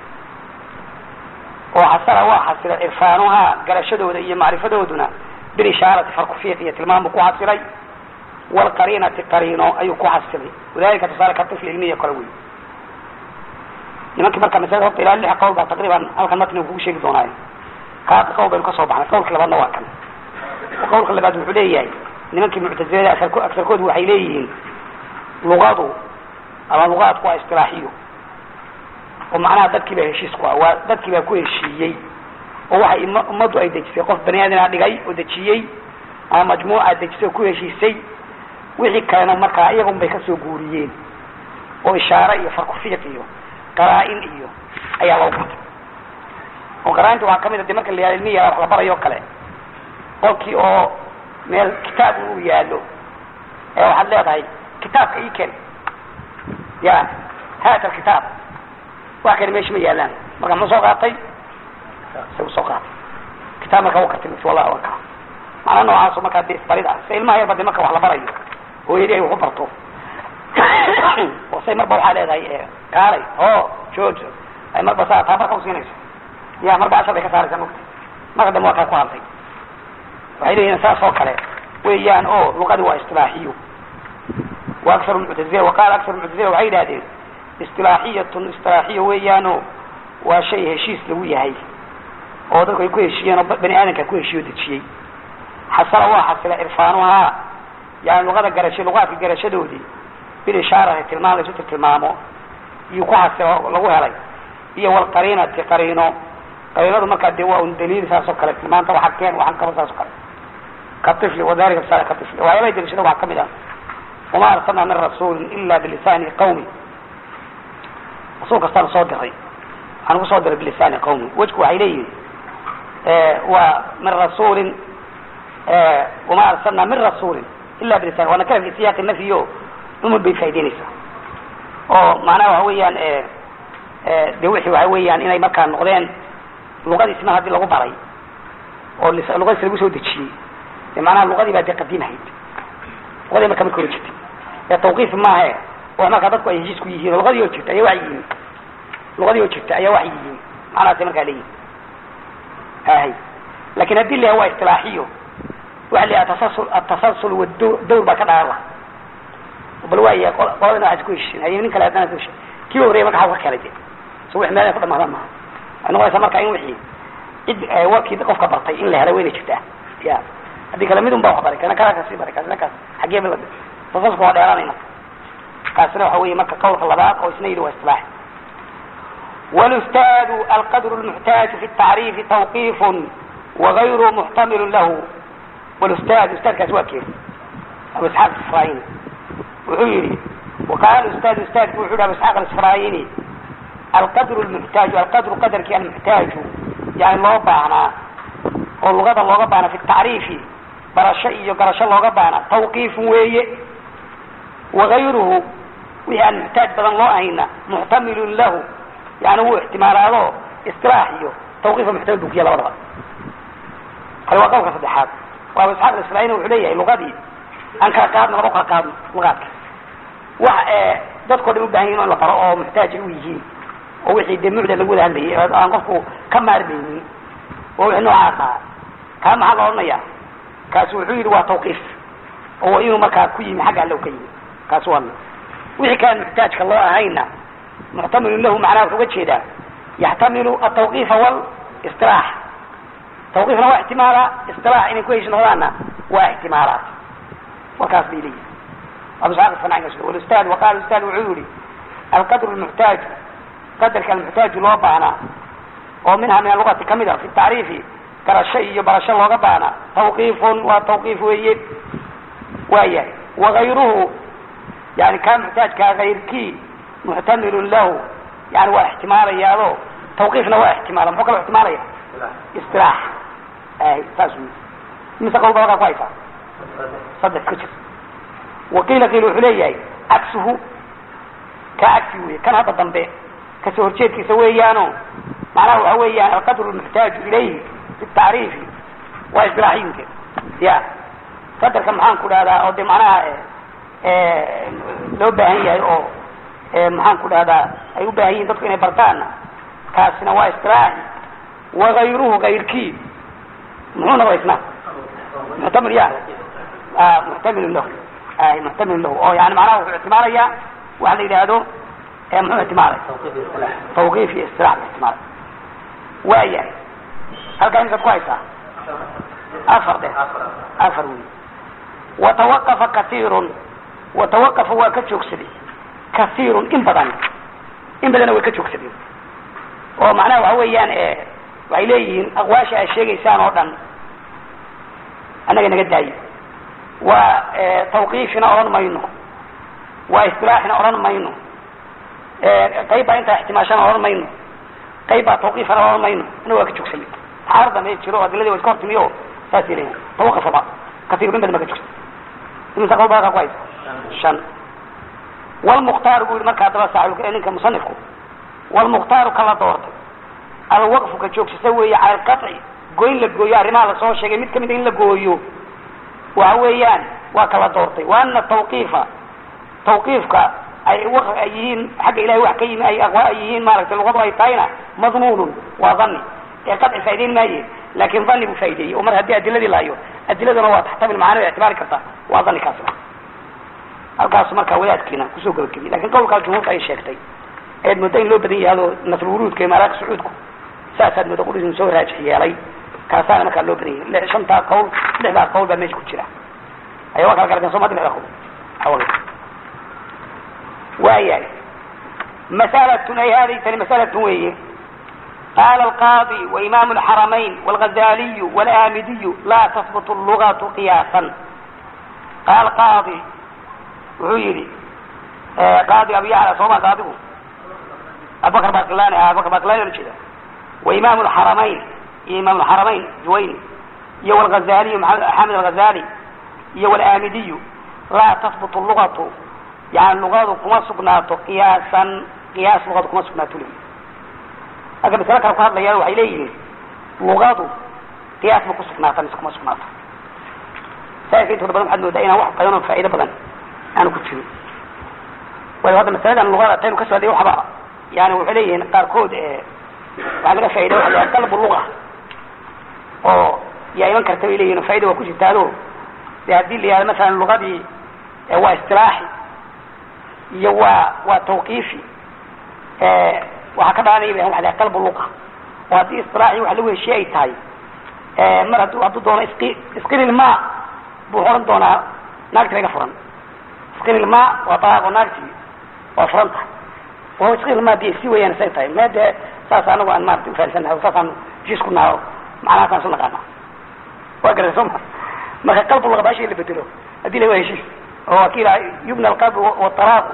وحصل وحصل عرفانها قرشدو ذي معرفة دودنا بالإشارة فرق فيه تلمام كو حصلي والقرينة قرينة أي كو حصلي وذلك تصال كالطفل علمية كروي nimankii marka masalada horta ilaa lix qowl baa taqriiban halkan matniga kugu sheegi doonaayo kaad qowl baynu kasoo baxnay qowlka labaadna waa kan qowlka labaad wuxuu leeyahay nimankii muctazilada aarko agsarkoodu waxay leeyihiin luqadu ama luqaadku waa istilaaxiyo oo macnaha dadkii baa heshiis ku ah waa dadkii baa ku heshiiyey oo waxay im ummaddu ay dejisay qof bani aadana dhigay oo dejiyey ama majmuuca dejisay oo ku heshiisay wixii kalena markaa iyagun bay kasoo guuriyeen oo ishaare iyo farkufiiq iyo qaraa-in iyo ayaa lagu batay oo qaraa-inta waxaa kamid a de marka la yihahdo ilmihi wax la barayo o kale qolkii oo meel kitaab uu yaalo ee waxaad leedahay kitaabka ii ken ya haata alkitaab wax kani meesha ma yaalaan marka muxuu soo qaatay isagu soo qaatay kitaab marka u kartay wallahi waa kaa macnaa noocaaso markaa de isbarid ah se ilmaha yarba de marka wax la barayo hooyadii ay wax u barto oo say marba waxaa leedahay kaalay o joog ay marba saa taa marka usiinayso ya marba ashar bay ka saaraysaa mogta marka dambe waa kaa ku hadlay waxay leeyihin saas oo kale weeyaan o luqadi waa istilaaxiyo wa akar muctazila waqaala akar muctazila waxay yidhahdeen istilaaxiyatun istilaaxiyo weeyaano waa shay heshiis lagu yahay oo dadku ay ku heshiiyeen oo bani aadamka ku heshiiyo dejiyey xasala waa xasila irfaanuhaa yani luqada garasho luqaadka garashadoodii bilishaarati tilmaan laysu tilmaamo iyo ku xasilo lagu helay iyo walqariinati qariino qariinadu markaa dee waa un daliil saas oo kale tilmaanta waxa keen waxaan kaba saas oo kale ka ifli wadalika misala ka ifli waxyaabaha daliishada waxaa kamid ah wama arsalna min rasuulin ila bilisani qawmi rasuul kastaan soo diray waxaan ku soo diray bilisani qawmi wejku waxay leeyihin waa min rasuulin wama arsalna min rasuulin ila bilisan waana kala fi siyaaqi nafyo umud bay faa'ideynaysaa oo macnaha waxa weeyaan de wixii waxa weeyaan inay markaa noqdeen luqadiisna haddii lagu baray oo luqadiis lagu soo dejiyey de macnaha luqadii baa dee qadiimahayd luqadii marka marka hore jirtay ee tawqiif maahe wax markaa dadku ay heshiis ku yihiin oo luqadii oo jirta ayaa waxay yihiin luqadii oo jirta ayaa waxay yihiin macnahaasay markaa leeyihin ahay lakin haddii la yahay waa istilaaxiyo waxa la yahay atasasul atasalsul wadawr baa ka dhalan laha bal waaya qoladana waxaas ku heshiin hay nin kale haddana ku heshin kii horreya marka xaw ka keenay de so wix meelay ku dhamaadaan maaha waxay noqonaysaa marka in wixii cid warkii qofka bartay in la helay wayna jirtaa ya haddii kale mid un baa wax baray kana kaa kasii baray kaasina kaas xaggee ba tasalsulka waa dheeraanay marka kaasina waxa weeye marka qawlka labaad oo isna yidhi waa istilaax والاستاذ القدر المحتاج في التعريف توقيف وغير محتمل له والاستاذ استاذ كاسواكير ابو اسحاق الاسرائيلي وحيري وقال الاستاذ استاذ وحيري ابو اسحاق الاسرائيلي القدر المحتاج القدر قدر كان المحتاج يعني لو بانا واللغة لو بانا في التعريف برشا iyo garasho looga baana tawqiif weeye وغيره ويعني محتاج بدن loo ahayna محتمل له يعني هو احتمالاته استراحيه توقيف محتاج بكية لبضها قال وقوك صدحات وابو اسحاق الاسرائيلي وحليه لغدي ان كان قادنا لبقى قادنا لغاتك wax dadkoo dhan u baahan yihin in la baro oo muxtaaj u yihiin oo wixii dee mucda lagu wada hadlayay aan qofku ka maarmaynin oo wixii noocaas ah kaa maxaa la odhanaya kaasi wuxuu yidhi waa tawqiif oo inuu markaa ku yimi xagga allow ka yimi kaasi waa wixii kaan muxtaajka loo ahayna muxtamilun lahu macnaha wuxuu uga jeedaa yaxtamilu atawqiifa walistilaax tawqiifna waa ixtimaala istilaax inay ku heshi noqdaanna waa ixtimaalaat warkaas bay leeyihin أبو سعد الصناعي والأستاذ وقال الأستاذ وعيوري القدر المحتاج قدر المحتاج لو بانا ومنها من اللغة كمدة في التعريف ترى الشيء يبرى الشيء لو بانا توقيف وتوقيف ويب ويا وغيره يعني كان محتاج كغير كي محتمل له يعني هو احتمال يا له توقيفنا هو احتمال محكم احتمال يا استراح اي تاسوي مثل قول بلغة كويسة صدق كتير وقيل قيل وحليه عكسه كعكسه كان هذا الضنبه كسور شيء كسويانه معناه هو يعني القدر المحتاج إليه في التعريف وإصلاحين كده يا قدر كم حان كده هذا أو دي معناها إيه لو باهي أو إيه محان كده هذا أيو باهي ضدك إنه برتانا كاسنا وإصلاحي وغيره غير كي محونا وإسنا محتمل يا آه محتمل له آه محتمل له أو يعني معناه في اعتمالية وهذا يلهدو آه محو اعتمالي توقيفي استراحة اعتمالي وأيه هل كان ينسى كويسة أفر ده أفر وي وتوقف كثير وتوقف هو كتشوكسدي كثير إن بدن إن بدن هو كتشوكسدي ومعناه هو يعني وإليه أغواشا الشيء يسان ودن أنا نقدر وتوقيفنا أوران ماينو واستراحنا أوران ماينو قيبا انت احتماشنا أوران ماينو قيبا توقيفنا أوران ماينو أنا واكد شوكسي عارضة ما يتشيروا هذا الذي وذكرت ميو ساسيرين توقف بقى كثير من بدل ما كتشوكسي من تقول بقى كويس شان والمختار يقول مركا دبا ساعلوك إنك مصنفكم والمختار كلا دورت الوقف كتشوكسي سوي على القطع قوين لك قويا رمال صوت شيء متك من إن لك قويو وهويان وكلا دورتي وأن التوقيف توقيفك أي وقف أيهين حق إلهي وحكيم أي أغواء أيهين مالك الوضع أي طاينة مضمون وظني قطع فايدين ما يجي لكن ظني بفايدي ومر هدي أدلة دي لايو أدلة دي نوات تحتمل معانا باعتبار كرتا وظني كاسرة الكاس مركا ويات كينا كسوق الكبير لكن قول قال جمهور أي شيختي عيد مدين لو بدي هذا نصر ورود كما راك سعودكم ساسد مدقول إنه سوى راجح يالي كاسانا مركا لو بدي شنطا قول لحظة قول بميش كتيرا aya waa kala garadeen soo madi waayahay masalatun ay hadihi tani masalatun weeye قال القاضي وإمام الحرمين والغزالي والآمدي لا تثبت اللغة قياسا قال قاضي وعيري آه قاضي أبي يعلى صوما قاضي أبو بكر باقلاني أبو بكر باقلاني كذا وإمام الحرمين إمام الحرمين جويني يو الغزالي حامد الغزالي يو الآمدي لا تثبت اللغة يعني اللغة كما سقناته قياسا قياس لغة كما سقناته لي aga masale kale ku hadlayaan waxay leeyihiin luqadu qiyaas ma ku sugnaata mise kuma sugnaato saaka intooda badan waxaad moodaa inaan wax badan oo faa'iido badan aanu ku jirin waayo hadda masaladan luqada taynu ka socday waxba yani waxay leeyihiin qaarkood waxaa laga faa'iida waxa la dalbu luqa oo yaa iman karta bay leeyihin faaida waa ku jirtaado de haddii la yihahdo masalan luqadii waa istilaaxi iyo waa waa tawqiifi waxaa ka dhalanaya ba waa qalb luqa oo haddii isilaaxi wax lagu heshiye ay tahay mar hadduu hadduu doono isqi isqililma buu oran doonaa naagti laga furan isqililma waa talaaqo naagti waa furan tahay wa isqililma di si weyaan say tahay me dee saas anagu aan maarata ufahamsanahay saasaan heshiis ku naho macnahaasaan su naqaana waa garata soo ma marka qalb luqa baasha la bedelo haddii la waa heshiis oo waa ki ilaha yubna alqalb watalaaqu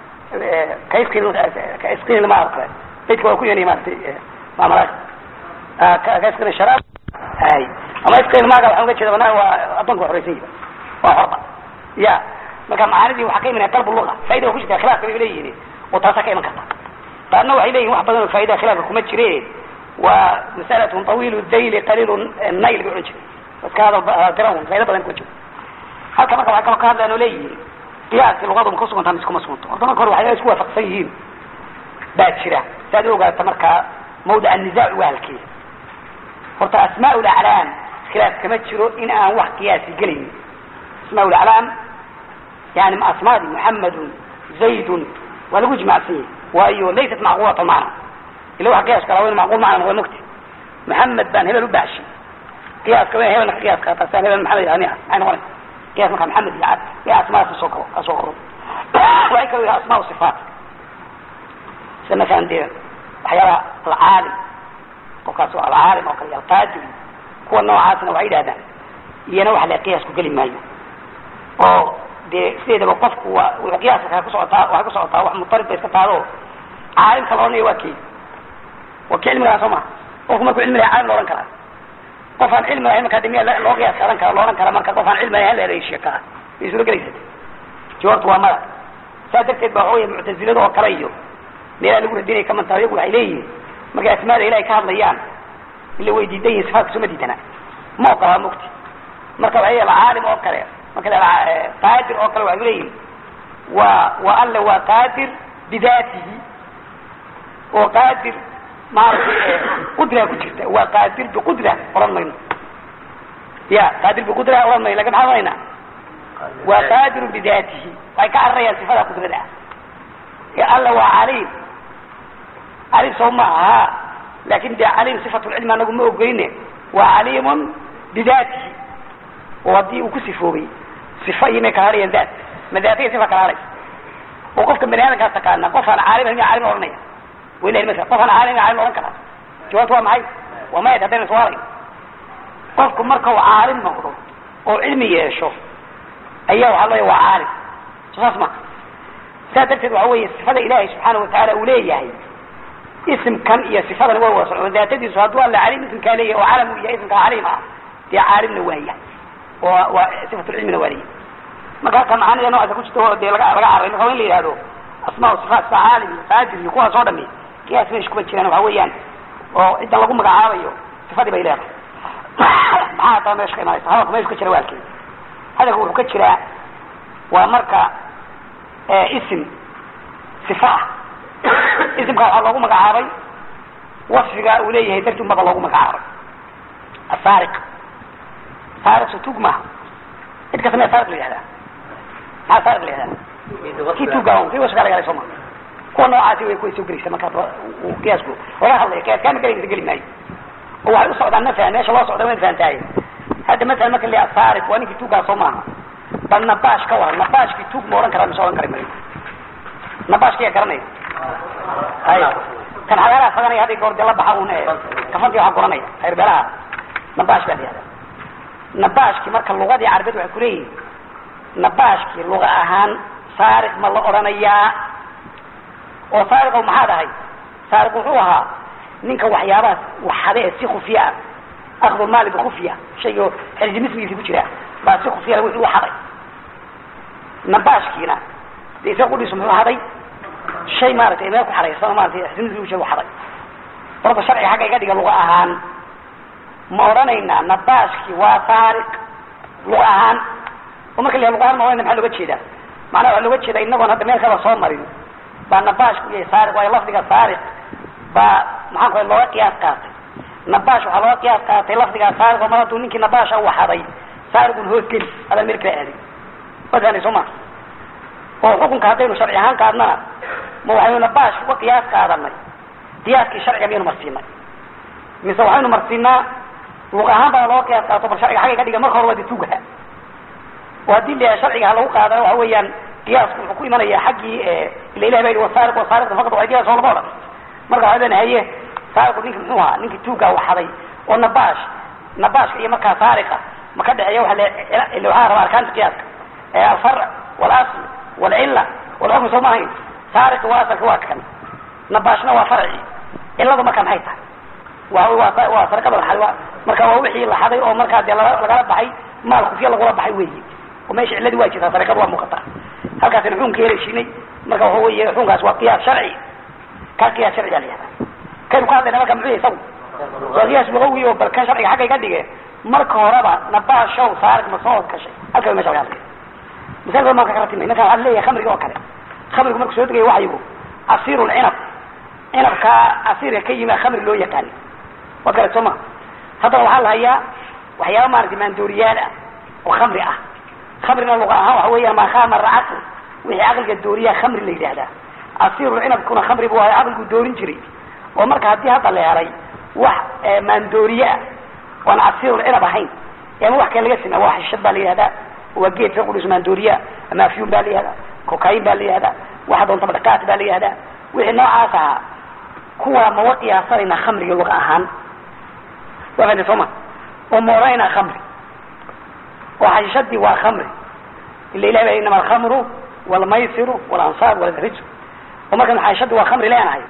kaisqililma oo kale dadka waa ku yeelay maaragtay maamalaad kaskana sharaab hay ama iskayl maaga waxaan uga jeeda banaa waa addoonka waa horeysan yihi waa horba ya marka macaanidii waxaa ka imanaya dalbu luqa faida waa ku jirta khilaafka bay leeyihin oo taasaa ka iman karta qaarna waxay leeyihin wax badan oo faida khilaafka kuma jire waa masalatun tawilu dayli qaliilu nayl bay odhan jiray iska hadal tiran faida badan kuma jiro halka marka waxay kaloo ka hadlaan oo leeyihin qiyaaski luqadu ma ku sugantaa mise kuma suganto horta marka hore waxay isku waafaqsan yihiin baa jira si aad u ogaata markaa mawdic annizac waa halkee horta asmaa laclaam khilaaf kama jiro in aan wax qiyaasi gelaynin asmaa laclaam yani asmaadi muxamedun zaydun waa lagu ijmacsan yahay waayo laysat macquulata macna ila waxa qiyaas kala macquul macna waa mugti muxamed baan hebel u baashi qiyaaska wa hebelna ka qiyaas qaata saan hebel maxamed yani maxay noqonaysa qiyas markaa maxamed iyo cad iyo asmaadaas kasoo karo kasoo koro waxay kaloo yahay asmaa sifaat sida masalan dee waxyaalaha alcaalim qofkaas waa alcaalim oo kale alqaadir kuwa noocaasna waxay yidhahdaan iyana waxa la qiyaasku geli maayo oo dee sideedaba qofku waa wuxuu qiyaaska kaa ku socotaa waxay ku socotaa wax mutarib ba iska taado caalimka la odhanaya waa kii waa kii cilmigaa soo maha qofku markuu cilmi lahay caalim la odhan karaa qof aan cilmi lahayn markaa de miya loo qiyaas qaadan kara lo odhan kara marka qof aan cilmi lahayn la ereyshiya kaa may suuro gelaysa jawaabtu waa mada saas darteed ba waxa wey muctazilada oo kale iyo meelaa lagu radinaya ka mantaa iyagu waxay leeyihin markay asmaada ilahay ka hadlayaan ila way diidan yihin sifaadka suma diidana ma oqolaa mugti marka waxay alcaalim oo kale marka qaadir oo kale waxay leeyihin waa waa alle waa qaadir bidaatihi oo qaadir maaragtay qudra ku jirta waa qaadir biqudra oran mayno ya qaadir biqudra oran mayno lakin maxaa oranayna waa qaadir bidaatihi waxay ka cararayaan sifada qudrada ah ee alla waa caliim caliim soo ma aha lakin de caliim sifatulcilmi anagu ma ogoyne waa caliimun bidaatihi oo haddii uu ku sifoobay sifa iyo may kala hadhayaan daat ma daataya sifa kala hadhaysa oo qofka bani aadamkaas taqaana qof aan caalim miya caalim ohanaya waylahi masala qof aan caalim caalim ohan karaa jawaabtu waa maxay waa mayad haddayna iswaalay qofku marka uu caalim noqdo oo cilmi yeesho ayaa waxaa looya waa caalim so saas ma saa darteed waxa weeye sifada ilaahay subxaana watacaala uu leeyahay isimkan iyo sifadan waa wada socon daatadiisu hadduu alla caliim isimkaa leeyahay oo calam uu yahay isimkaa caliim ah dee caalimna waaya oo waa sifatulcilmina waa leeyahay marka halka macaanida noocaasa ku jirta dee laga laga carray marka waa in la yihahdo asmaa sifaat sida caalim iyo qaadir iyo kuwaas oo dhami qiyaas meesha kuma jiraan waxa weeyaan oo ciddan lagu magacaabayo sifadii bay leedahay maxaa hataa meesha ka imanaysa hadalka meesha ka jira waa halkee hadalka wuxuu ka jiraa waa marka isim sifa ah isimka waxaa loogu magacaabay wasfiga uu leeyahay darti unbaba loogu magacaabay asaariq saariq so tug maaha cid kasta miya saariq la yihahdaa maxaa saariq la yihahdaa kii tuga kii wasfigaa laga helay soo ma kuwa noocaasi way kuway soo gelaysa marka uu qiyaasku laga hadlaya qiyaas kaama gelaysa geli maayo oo waxay u socdaan masalan meesha loo socda wayn fahantahay hadda masalan marka la asaariq waa ninkii tugaa soo maaha bal nabaash ka waran nabaashkii tuug ma odhan karaa mise odhan kari mayo nabaashka yaa garanaya hay kan xagaalaha faganaya hadday goor dee la baxa un kafantii waxaa guranaya hayrbelaha nabaash baa la yihahda nabaashkii marka lugadii carabeed waxay kuleeyihin nabaashkii luga ahaan saariq ma la odhanayaa oo saariqow maxaad ahay saariq wuxuu ahaa ninka waxyaabahaas waxade ee si khufiya ah akdu maali bikhufiya shaygo xerjimismigiisi ku jira baa si khufiya wuxuu haday nabaashkiina de isaga qudhiisu muxuu haday shay maaragtay meel ku xaraysano maratay xerjimismigi shay u haday horta sharciga xagga iga dhiga luga ahaan ma odhanaynaa nabaashkii waa saariq luga ahaan oo marka la luga ahaan ma odhanayna maxaa looga jeedaa macnaha waxaa looga jeedaa inagoon hadda meel kala soo marin baa nabaashku yahay saariq waayo lafdiga saariq baa maxaan ku looga qiyaas qaatay nabaash waxaa looga qiyaas qaatay lafdigaa saariq oo mar hadduu ninkii nabaasha u haday saariqun hoos geli adaan meel kala aadin wasaani soo ma oo xukunka haddaynu sharci ahaan qaadnana ma waxaynu nabaash uga qiyaas qaadanay qiyaaskii sharciga miyaynu marsiinay mise waxaynu marsiinaa luq ahaan baa looga qiyaas qaato bal sharciga xagga ka dhiga marka hore waa de tugaha oo haddii la sharciga ha lagu qaadana waxa weeyaan qiyaasku wuxuu ku imanaya xaggii ila ilah baa yidhi wasaariq wasaariqda faqad waydiya soo lama odhan marka waxaa leena haye saariqu ninki muxuu ahaa ninkii tuugaa waxaday oo nabaash nabaashka iyo markaa saariqa ma ka dhexeeya waa le waxaa rabaa arkaanta qiyaaska alfarc walasl walcilla walxukm soo maahayn saariqa waa asalka waa kan nabaashna waa farci cilladu marka maxay tahay waa waa waa sarqada la xaday marka waa wixii la xaday oo markaa dee lagala baxay maal kufiya lagula baxay weyi oo meesha cilladii waa jirtaa sariqadu waa muuqataa halkaasina xukunka heleyshinay marka waxa weeye xukunkaas waa qiyaas sharci kaa qiyaas sharciga la yihahdaa kaynu ka hadlayna marka muxuu yahay isagu waa qiyaas lugawi oo bal kan sharciga xagga iga dhige marka horeba nabaashow saarik ma soo gashay halka mesha laga hadlaya misalka maan ka kala timay marka waxaa leeyahay khamriga oo kale khamrigu marku soo degayo waxyigu asiiru lcinab cinabkaa asiirka ka yimi khamri loo yaqaani waa kale soo ma haddana waxaa la hayaa waxyaaba maaragtay maandooriyaal ah oo khamri ah khamrina luqa ahaan waxa weeyaan maa khamara caql wixii caqliga dooriyaa khamri la yidhahdaa asiiru cinabkuna khamri buu ahay caqligu doorin jiray oo marka haddii hadda la helay wax maandooriye ah oan asiirul cinab ahayn ama wax kale laga sameya waa xishad baa la yihahdaa waa geed ka qudhis maandooriya ama afyun baa la yihahdaa cocain baa la yihahdaa waxa doontaba dhaqaat baa la yihahdaa wixii noocaas ahaa kuwaa mawa qiyaasanayna khamriga luqa ahaan waa fahantay soo ma oo ma odhanaynaa khamri oo xashishadii waa khamri ila ilahi baa inama alkhamru walmaysiru walansaab walrijsu oo markan xashishadii waa khamri leenahay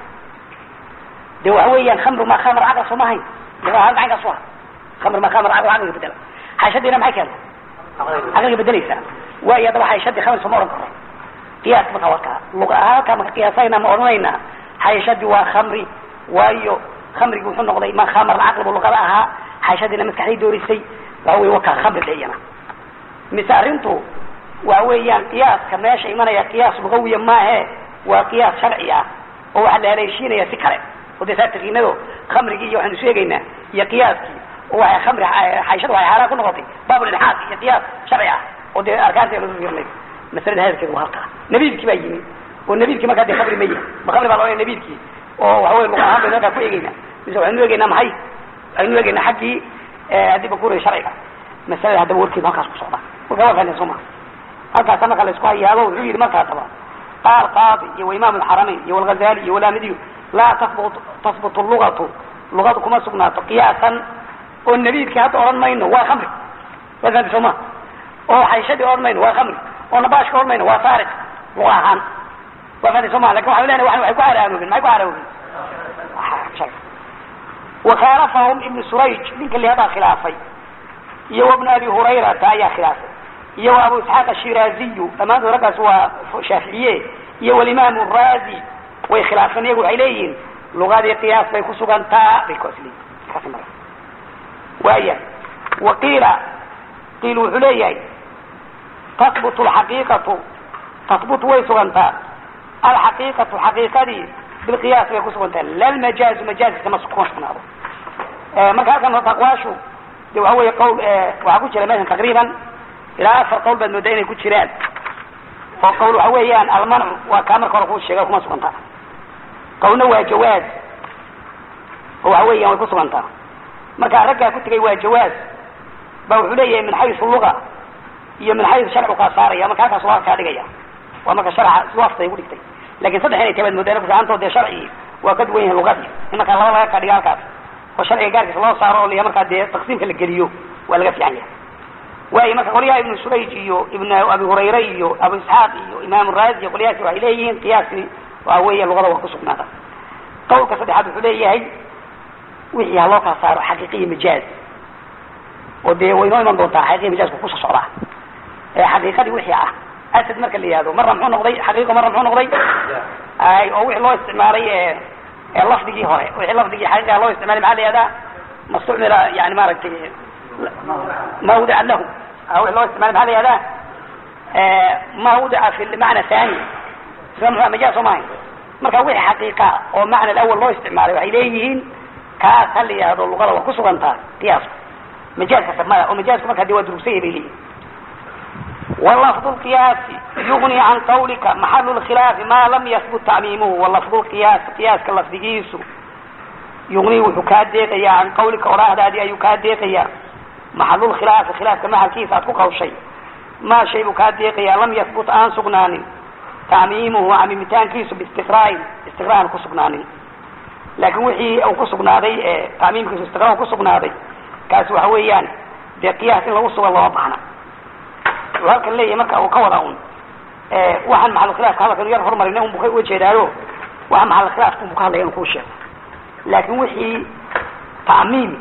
de waxa weeyaan khamru ma khamr caql soo mahayn luqahaan macankaas u ah khamr ma khamr caql caqliga bedela xashadiina maxay keenta caqliga bedelaysaa waayo haddaba xayshadii khamri sooma odhan karo qiyaaska marka waa kaa luqa ahaan halkaa maka qiyaasayna ma odhanaynaa xayshadii waa khamri waayo khamrigi wuxuu noqday ma khamr caqli bu luqada ahaa xayshadiina maskaxday doorisay waxa wey wakaa khamri dhiyana mise arrintu waxa weeyaan qiyaaska meesha imanaya qiyaas lugawiya maahe waa qiyaas sharci ah oo waxaa la haleeshiinaya si kale oo dee saa taqiinado khamrigii iyo waxaynu sheegaynaa iyo qiyaaskii oo waxay khamri xayshada waxay xaaraan ku noqotay baabulilxaaq iyo qiyaas sharci ah oo dee arkaanteeda lagu fiirnay masalada hadalkeedu waa halkaa nabiidkii baa yimi oo nabiidkii markaa dee khamri maya ma khamri baa la odhanaya nabiidkii oo waxa wey luqa ahaan baynu halkaa ku eegeynaa mise waxaynu eegeynaa maxay waxaynu eegeynaa xaggii haddii bakuray sharciga masalada haddaba warkeedu halkaas ku socda marka waa fahnen soo maa halkaasa marka la isku hayaabo wuxuu yidhi markaasaba qaal qaadi iyo waimaam alxaramayn iyo walghazali iyo walaamidiyu laa tasbut tasbutu lugatu lugadu kuma sugnaato qiyaasan oo nabiidkii hadda odhan mayno waa khamri waa fahanti soo ma oo xayshadii odhan mayno waa khamri oo nabaashka odhan mayno waa saariq luqa ahaan waa fahanti soo ma lakin waxaan lenahay waxay ku haraamooben maxay ku haraamooben wakhaalafahum ibnu surayj ninka lihadaa khilaafay iyo wabnu abi hurayrata ayaa khilaafay iyo wa abu isxaaq ashiraaziyu dhammaantood raggaas waa shaaficiye iyo walimaamu raazi way khilaafeen iyagu waxay leeyihiin lugadii qiyaas bay ku sugantaa bay kuas leeyihin waaya wa qiila qiil wuxuu leeyahay tahbutu alxaqiiqatu tahbutu way sugantaa alxaqiiqatu xaqiiqadii bilqiyaas bay ku sugantaa lalmajaazu majaaziska ma kuma sugnaado marka halkan horta aqwaashu de waxa weeye qawl waxaa ku jira meeshan taqriiban ilaa afar qawl baad moodaa inay ku jiraan oo qawl waxa weeyaan almancu waa kaa marka hore kuu sheega kuma sugantaa qawlna waa jawaaz oo waxa weeyaan way ku sugantaa marka raggaa ku tegay waa jawaaz ba wuxuu leeyahay min xaysu luga iyo min xayu sharcu kaa saaraya marka halkaas waa kaa dhigaya waa marka sharca waftay ugu dhigtay lakin saddex inay tabaad moodaan kusaantood dee sharcigi waa ka duwan yahay luqadii in markaa laba laga kaa dhiga halkaas oo sharciga gaarkiisa loo saaro oo liya markaa dee taqsiimka la geliyo waa laga fiican yahay waayo marka qolyaha ibnu surayj iyo ibn abi hurayre iyo abu isxaaq iyo imaam raazi iyo qolyahaasi waxay leeyihiin qiyaaskii waa weeye luqada waa kusugnaada qawlka saddexaad wuxuu leeyahay wixii ha loo kala saaro xaqiiqiya majaaz oo dee way noo iman doontaa xaqiiqiya majaazku kuso socdaa ee xaqiiqadii wixii ah asad marka la yihahdo marna muxuu noqday xaqiiqo marna muxuu noqday ay oo wixii loo isticmaalay ee ee lafdigii hore wixii lafdigii xaqiiqa loo isticmaalay maxaa la yihahdaa mastucmila yani maaragtay ma wudica lahu wixii loo isticmaalay maxaa la yihahdaa ma wudica fi macna thani isla muxua majaaz soo maahay marka wixii xaqiiqa oo macna alawal loo isticmaalay waxay leeyihiin kaas ha la yihahdo luqada waa kusugantaa qiyaasku majaazkasa maya oo majaazku markaa de waa durugsanya bay leeyihin ولفظ القياس يغني عن قولك محل الخلاف ما لم يثبت تعميمه ولفظ القياس قياس كاللفظيس يغني وحكاديقيا عن قولك وراه هذه أي كاديقيا محل الخلاف خلاف كما كيف أتوقع الشيء ما شيء كاديقيا لم يثبت عن سقنان تعميمه عميمتان كيس باستقراء استقراء كسقنان لكن وحي أو كسقنادي تعميم كيس استقراء كسقنادي كاس وحويان دي قياس لو سوى الله وضحنا halkan leeyahay marka uu ka wada un waxaan maxal khilaafka hadalkan yar horumarina un bu ka ujeedaayo waxa maxal khilaafka un bu ka hadlaya inu kuu sheego laakin wixii tacmiim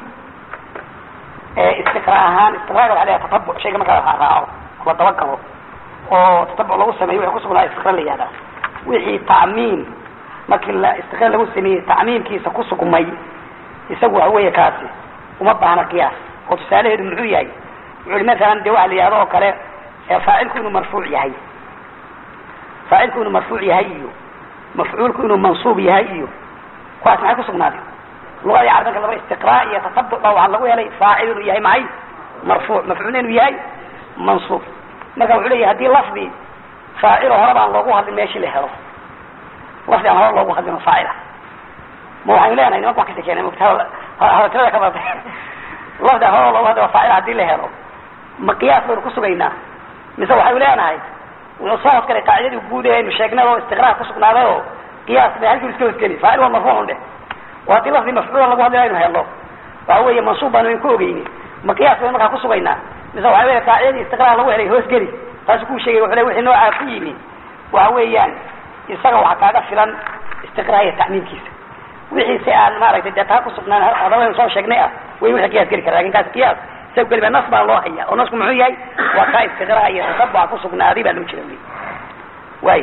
istiqra ahaan istiqraaga waxa leeyahay tatabuc shayga marka la raaco la dabagalo oo tatabuc lagu sameeyo waxay kusugnaa istiqra la yihahdaa wixii tacmiim markii la istiqra lagu sameeyey tacmiimkiisa kusugmay isagu waxa weeye kaasi uma baahna qiyaas oo tusaalaheedu muxuu yahay wuxu i masalan de waxa la yihahdo oo kale faacilku inuu marfuuc yahay faacilku inuu marfuuc yahay iyo mafcuulku inuu mansuub yahay iyo kuwaas maxay kusugnaaday lugadii carabinka laba istiqraa iyo tatabuc ba waxaa lagu helay faacil inuu yahay maxay marfuuc mafcuulna inuu yahay mansuub marka wuxuu leeyahy hadii lafdi faacilo horeba aan loogu hadlin meeshii la helo lafdi aan hore loogu hadlin oo faacila ma waxaynu leenahay nimanka wax kasa keenay hadaltirada ka badatay lafdi aan hore loogu hadlin oo faacila hadii la helo ma qiyaas baynu kusugaynaa mise waxaynu leenahay wuxuu soo hosgalay qaacidadii guud ee aynu sheegnay oo istiqraar kusugnaaday oo qiyaas ba halkii iska hosgeli faacil waa marfuucun dheh oo haddii lafdi mafcuula lagu hadlay aynu helno waxa weeye mansuub baanu in ku ogeyni ma qiyaas baynu markaa kusugaynaa mise waxa weeye qaacidadii istiqraar lagu helay hoosgeli taasu kuu sheegay wuxuu le wixii noocaa ku yimi waxa weeyaan isaga waxaa kaaga filan istiqraar iyo tacmiimkiisa wixii si aan maaragtay dee taa kusugnaan hadaba soo sheegnay ah way wixii qiyaas geli kara lakin kaas qiyaas isaga geliba nas baa loo haya oo nasku muxuu yahay waa kaa istiqraa iyo tatabuca kusugnaaday baa loo jeeda wy way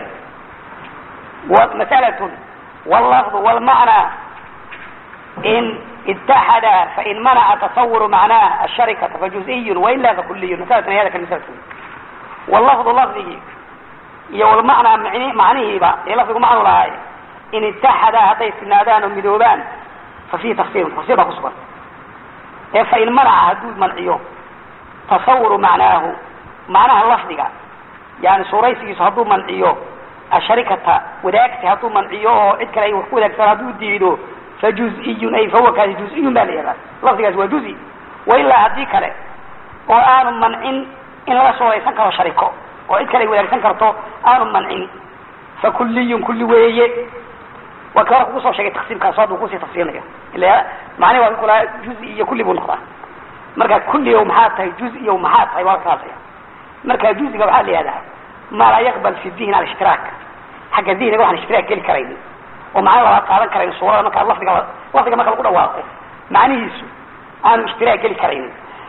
masalatun wallafdu walmacna in اتحدا فإن منع تصور معناه الشركة فجزئي وإلا فكلي مسألة هذا كالمسألة واللفظ لفظه iyo walmacnaa mn macnihiiba ee lafdigu macnu lahaay in itaxadaa hadday sinaadaan oo midoobaan fa fihi tafsirun tafsir baa kusugan ee fain manaca hadduu manciyo tasawuru macnaahu macnaha lafdiga yani suuraysigiisu hadduu manciyo asharikata wadaagsi hadduu manciyo oo cid kale ay wax ku wadaagsan hadduu diido fa juz-iyun ay fahuwa kaasi juz-iyun baa la yihahdaa lafdigaasi waa juzi wa ilaa haddii kale oo aanu mancin in laga suuraysan karo shariko oo cid kale ay wadaagsan karto aanu mancin fa kulliyun kulli weeye waa ka hore kugu soo sheegay taqsiimkaas hadduu kusii tafsirinaya ila macnihi waa kula juzi iyo kulli buu noqdaa marka kulliyow maxaa tahay juz-iyow maxaa tahay waa kaasaya marka juziga waxaa la yihahdaa maa laa yaqbal fi dihni alishtirak xagga dihniga waxaan ishtiraak geli karaynin oo macna labaad qaadan karayn suurada marka lafdiga lafdiga marka lagu dhawaaqo macnihiisu aanu ishtiraak geli karaynin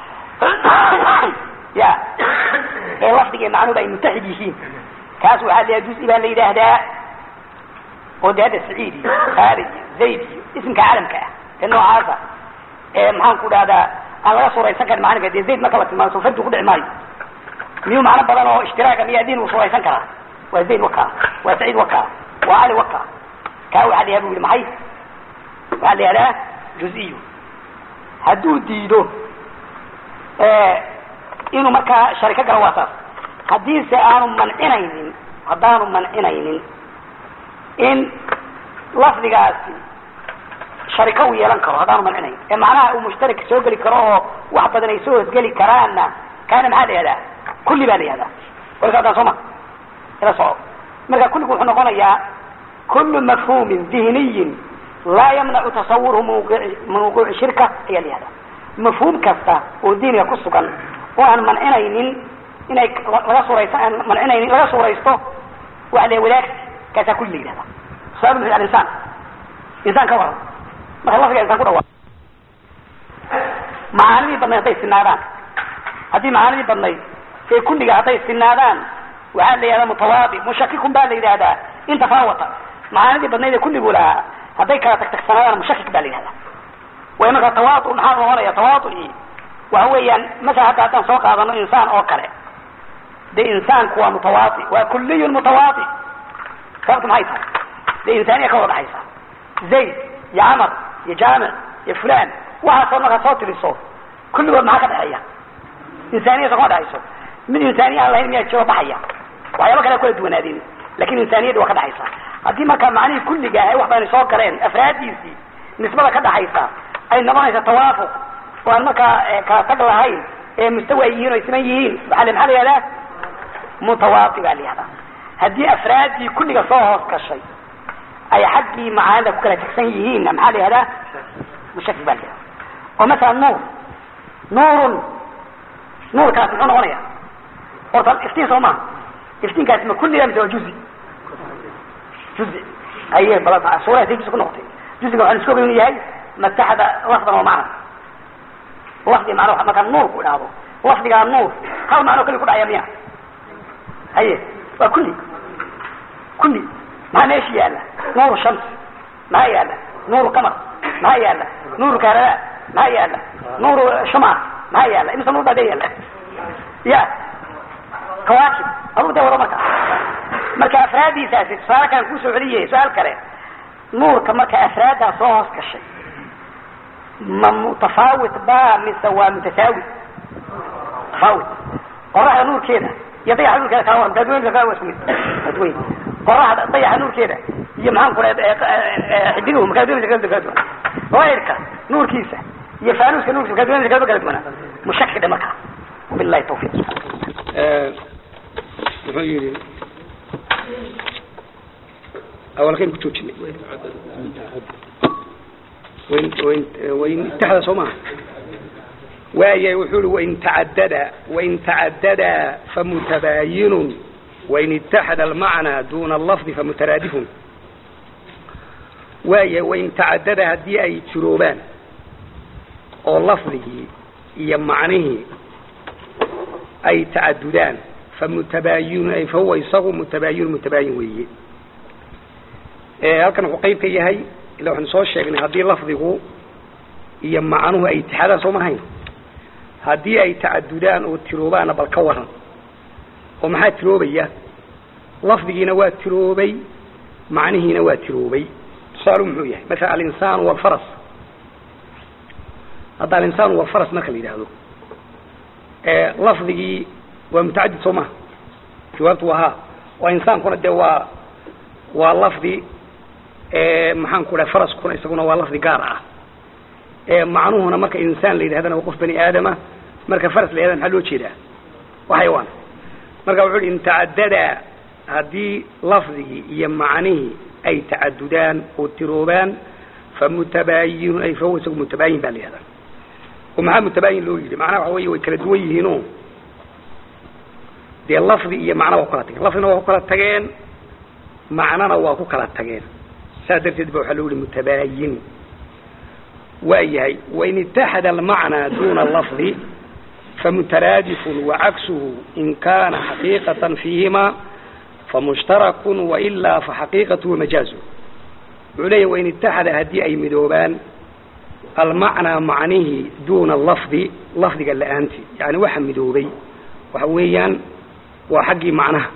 ya ee lafdiga macnuhuba ay mutaxid yihiin kaas waxaa la yidhaha juzi baa la yidhaahdaa oo de hadda saciid iyo khaalid iyo zayd iyo ismka calamka ah ee noocaasa ee maxaan ku dhahdaa aan laga suuraysan karin macnika dee zayd marka la tilmaamo soo fardi ku dhici maayo miyuu macno badan oo ishtiraaga miyaa diin uu suuraysan karaa waa zayd wakaa waa saciid wakaa waa cali wakaa kaa waxaa la yihah bu yihi maxay waxaa la yihahdaa juz-iyo hadduu diido inuu markaa shariko galo waa saas haddiise aanu mancinaynin haddaanu mancinaynin in lafdigaasi shariko uu yeelan karo haddaanu mancinayn ee macnaha uu mushtarik soo geli karo oo wax badan ay soo hosgeli karaanna kaana maxaa la yihahdaa kulli baa la yihahdaa warkaadaan soo ma ila soco marka kulligu wuxuu noqonayaa kullu mafhumin dihniyin laa yamnacu tasawurhu mawquuci shirka ayaa la yihahdaa mafhuum kasta oo diiniga ku sugan oo aan mancinaynin inay laga suraysa aan mancinaynin laga suuraysto waxa la wadaagsi kaasaa kulli la yihahdaa sabab muxuu alinsaan insaan ka waran marka lafdiga insaan ku dhawa macaanidii badnayd hadday sinaadaan haddii macaanidii badnayd ee kulliga hadday sinaadaan waxaa la yihahdaa mutawaadi mushakikun baa la yidhahdaa in tafaawata macaanidii badnayd ee kulligu lahaa hadday kala tagtagsanaadaan mushakik baa la yihahdaa way markaa tawaadu maxaa noqonaya tawaadui waxa weeyaan masala hadda haddaan soo qaadano insaan oo kale de insaanku waa mutawaadi waa kulliyun mutawaadi sababtu maxay tahay de insaaniya ka wada dhaxaysa zayd iyo camar iyo jaamic iyo fulan waxaasoo markaad soo tiriso kulligood maxaa ka dhexeeya insaaniyasa kuma dhexayso mid insaaniya aan lahayn miyaa jiro baxaya waxyaaba kale kala duwanaadeen lakin insaaniyadii waa ka dhexaysa haddii markaa macnihii kulliga ah wax baana soo galeen afraadiisii nisbada ka dhaxaysa ay noqonaysa tawaafuq oo aan markaa kala tag lahayn ee mustawa ay yihiin o ay siman yihiin maaa maxaa la yihahdaa mutawaadi baa la yihahdaa haddii afraaddii kulliga soo hoos gashay ay xaggii macaanida ku kala tegsan yihiinna maxaa la yihahdaa mushakik baa la yihahdaa oo masala nuur nuurun nuurkaas muxuu noqonaya horta iftiin soo maha iftiinkaasi ma kulliga mise waa juzi juzi aye bal suuraha say juzi ku noqotay juziga waxaan isku oga inu yahay mataxda lafdan oo macna lafdi macna markaa nuur ku idhaahdo lafdigaa nuur hal macno kali ku dhacaya miya haye waa kulli kulli maxaa meesha yaala nuuru shams maxaa yaala nuuru qamar maxaa yaala nuuru kahrada maxaa yaala nuuru shuma maxaa yaala imisa nuur baa dee yaala ya kawaakib aduu dee wado marka marka afraadiisaasi tusaale kalen kusoo celiyay su-aal kale nuurka marka afraaddaa soo hoos gashay ma mutafaawit ba mise waa mutasaawi tafaawit qoraxda nuurkeeda iyo dayaxa nuurkeeda kala waran daadweynka kala waa isku mid daadweyn qoraxda dayaxa nuurkeeda iyo maxaan ku dhaha xidinuhu makaadweynka kala kala duwan layrka nuurkiisa iyo faanuuska nuurkiisa makaadweynka kala kala duwana mushakik dhe markaa wabillahi tawfiiq muxuu yihi awalkayn ku joojinay wain wain wain itaxda soo maha waaya wuxuu i wain tacadada wain tacadada famutabaayinun wain itaxada almacnaa duna allafdi famutaraadifun waaya wain tacadada haddii ay jiroobaan oo lafdigii iyo macnihii ay tacadudaan famutabaayinun fahuwa isagu mutabaayinun mutabaayin weeye halkan wuxuu qayb ka yahay ila waxaanu soo sheegnay haddii lafdigu iyo macnuhu ay itixaadaan soo mahayn haddii ay tacadudaan oo tiroobaana bal ka waran oo maxaa tiroobaya lafdigiina waa tiroobay macnihiina waa tiroobay tusaalu muxuu yahay maala alinsaan walfaras hadda alinsaan walfaras marka la yidhaahdo lafdigii waa mutacadid soo maha jawaabtu waa ha oo insaankuna dee waa waa lafdi maxaan ku dhaha faraskuna isaguna waa lafdi gaar ah macnuhuna marka insaan la yidhahdana waa qof bani aadama marka faras la yidhahda maxaa loo jeedaa waa xayawaan marka wuxu uhi in tacadada haddii lafdigii iyo macnihii ay tacadudaan oo tiroobaan famutabaayinun ay fahuwa isagu mutabaayin baa la yihahdaa oo maxaa mutabaayin loo yidhi macnaha waxa wey way kala duwan yihiino dee lafdi iyo macna waa ku kala tageen lafdina waa ku kala tageen macnana waa ku kala tageen saas darteed ba waxaa loo yihi mutabaayin waa yahay wain itaxada almacnaa duna lafdi famutaraadifun wacaksuhu in kana xaqiiqatan fiihima famushtarakun wailaa faxaqiiqatu wamajaazu wuxuu leeyahy wain itaxada haddii ay midoobaan almacnaa macnihii duna lafdi lafdiga la-aanti yani waxa midoobay waxa weeyaan waa xaggii macnaha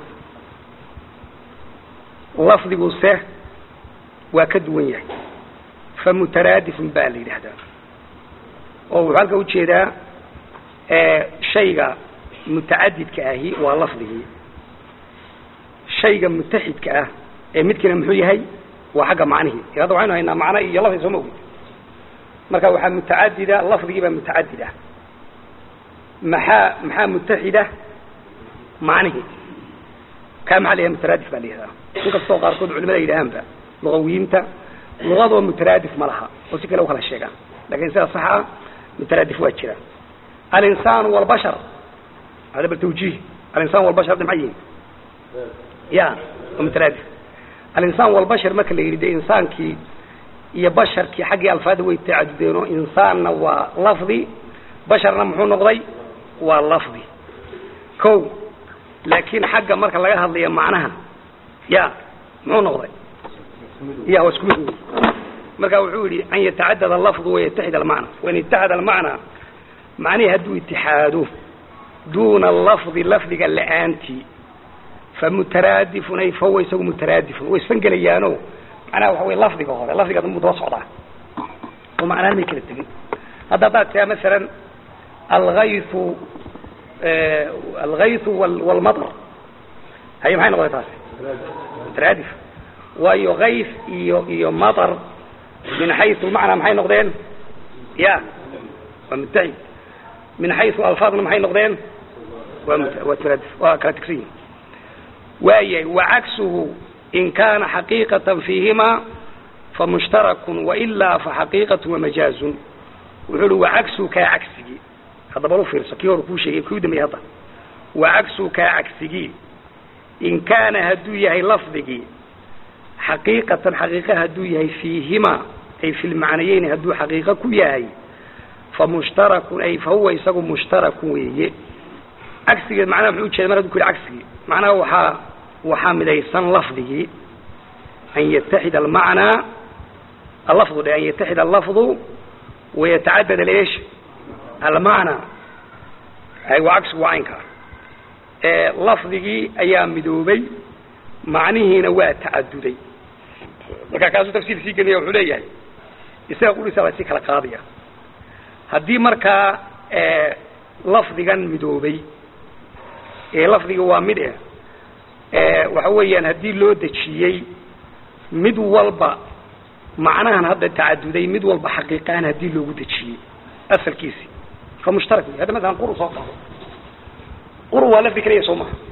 lafdiguse waa ka duwan yahay famutaraadifun baa la yidhaahdaa oo wuxuu halka ujeedaa shayga mutacadidka ahi waa lafdigii shayga mutaxidka ah ee midkiina muxuu yahay waa xagga macnihii hadda waxaynu haynaa macno iyo lafdi soo ma ogid marka waxaa mutacadida lafdigii baa mutacadid ah maxaa maxaa mutaxida macnihii kaa maxaa la yidhaha mutaraadif baa la yihahdaa in kastoo qaarkood culimada yidhahaanba lugawiyiinta lugadoo mutaraadif ma laha oo si kale u kala sheegaan lakin sida sax ah mutaraadif waa jira alinsaan walbashar hada bal tawjiih alinsaan walbashar de maxay yihin ya waa mutaraadif alinsaan walbashar marka la yidhi de insaankii iyo basharkii xaggii alfaada way tacadudeenoo insaanna waa lafdi basharna muxuu noqday waa lafdi ko laakiin xagga marka laga hadlayo macnaha ya muxuu noqday ya waa isku mid marka wuxuu yihi an yatacadad alafdu wayataxid almacna wain itaxad almacna macnihii hadduu itixaado duuna lafdi lafdiga la-aantii famutaraadifun ay fahuwa isagu mutaraadifun way isfangelayaano macnaha waxa wey lafdiga hore lafdiga danbuu daba socdaa oo macnaan may kala tegin hadda haddaad tiraa masalan algaythu algaythu walmadr haye maxay noqday taasi mutaraadif waayo kayf iyo iyo matar min xaysu macnaa maxay noqdeen ya waa mutaxid min xaysu alfaadna maxay noqdeen waa waa mutaraadif waa kala tegsan yihin waayahay wacaksuhu in kana xaqiiqatan fiihima famushtarakun wailaa faxaqiiqatu wamajaazun wuxuu uhi wacagsuhu kaa cagsigii haddaba lu fiirso kii hore kuu sheegay kii u dambeeyey hadda wacagsuhu kaa cagsigii in kaana hadduu yahay lafdigii xaqiiqatan xaqiiqa hadduu yahay fiihima ay fi lmacnayeyn hadduu xaqiiqo ku yahay famushtarakun ay fahuwa isagu mushtarakun weeye cagsigeed macnaha muxuu ujeeda mar haduu ku yihi cagsigii macnaha waxaa waxaa midaysan lafdigii an yataxid almacnaa allafdu dhe an yataxid allafdu wayatacadad aleesh almacnaa ay waa cagsigu waa caynkaa lafdigii ayaa midoobay macnihiina waa tacaduday marka kaasuu tafsiir sii gelaya wuxuu leeyahay isaga qurisaa la sii kala qaadaya haddii markaa lafdigan midoobay ee lafdiga waa mid eh waxa weeyaan haddii loo dejiyey mid walba macnahan hadda tacaduday mid walba xaqiiqahan haddii loogu dejiyey asalkiisi fa mushtarak wey hadda masalan quru soo qaado quru waa lafdi kaliya soo maha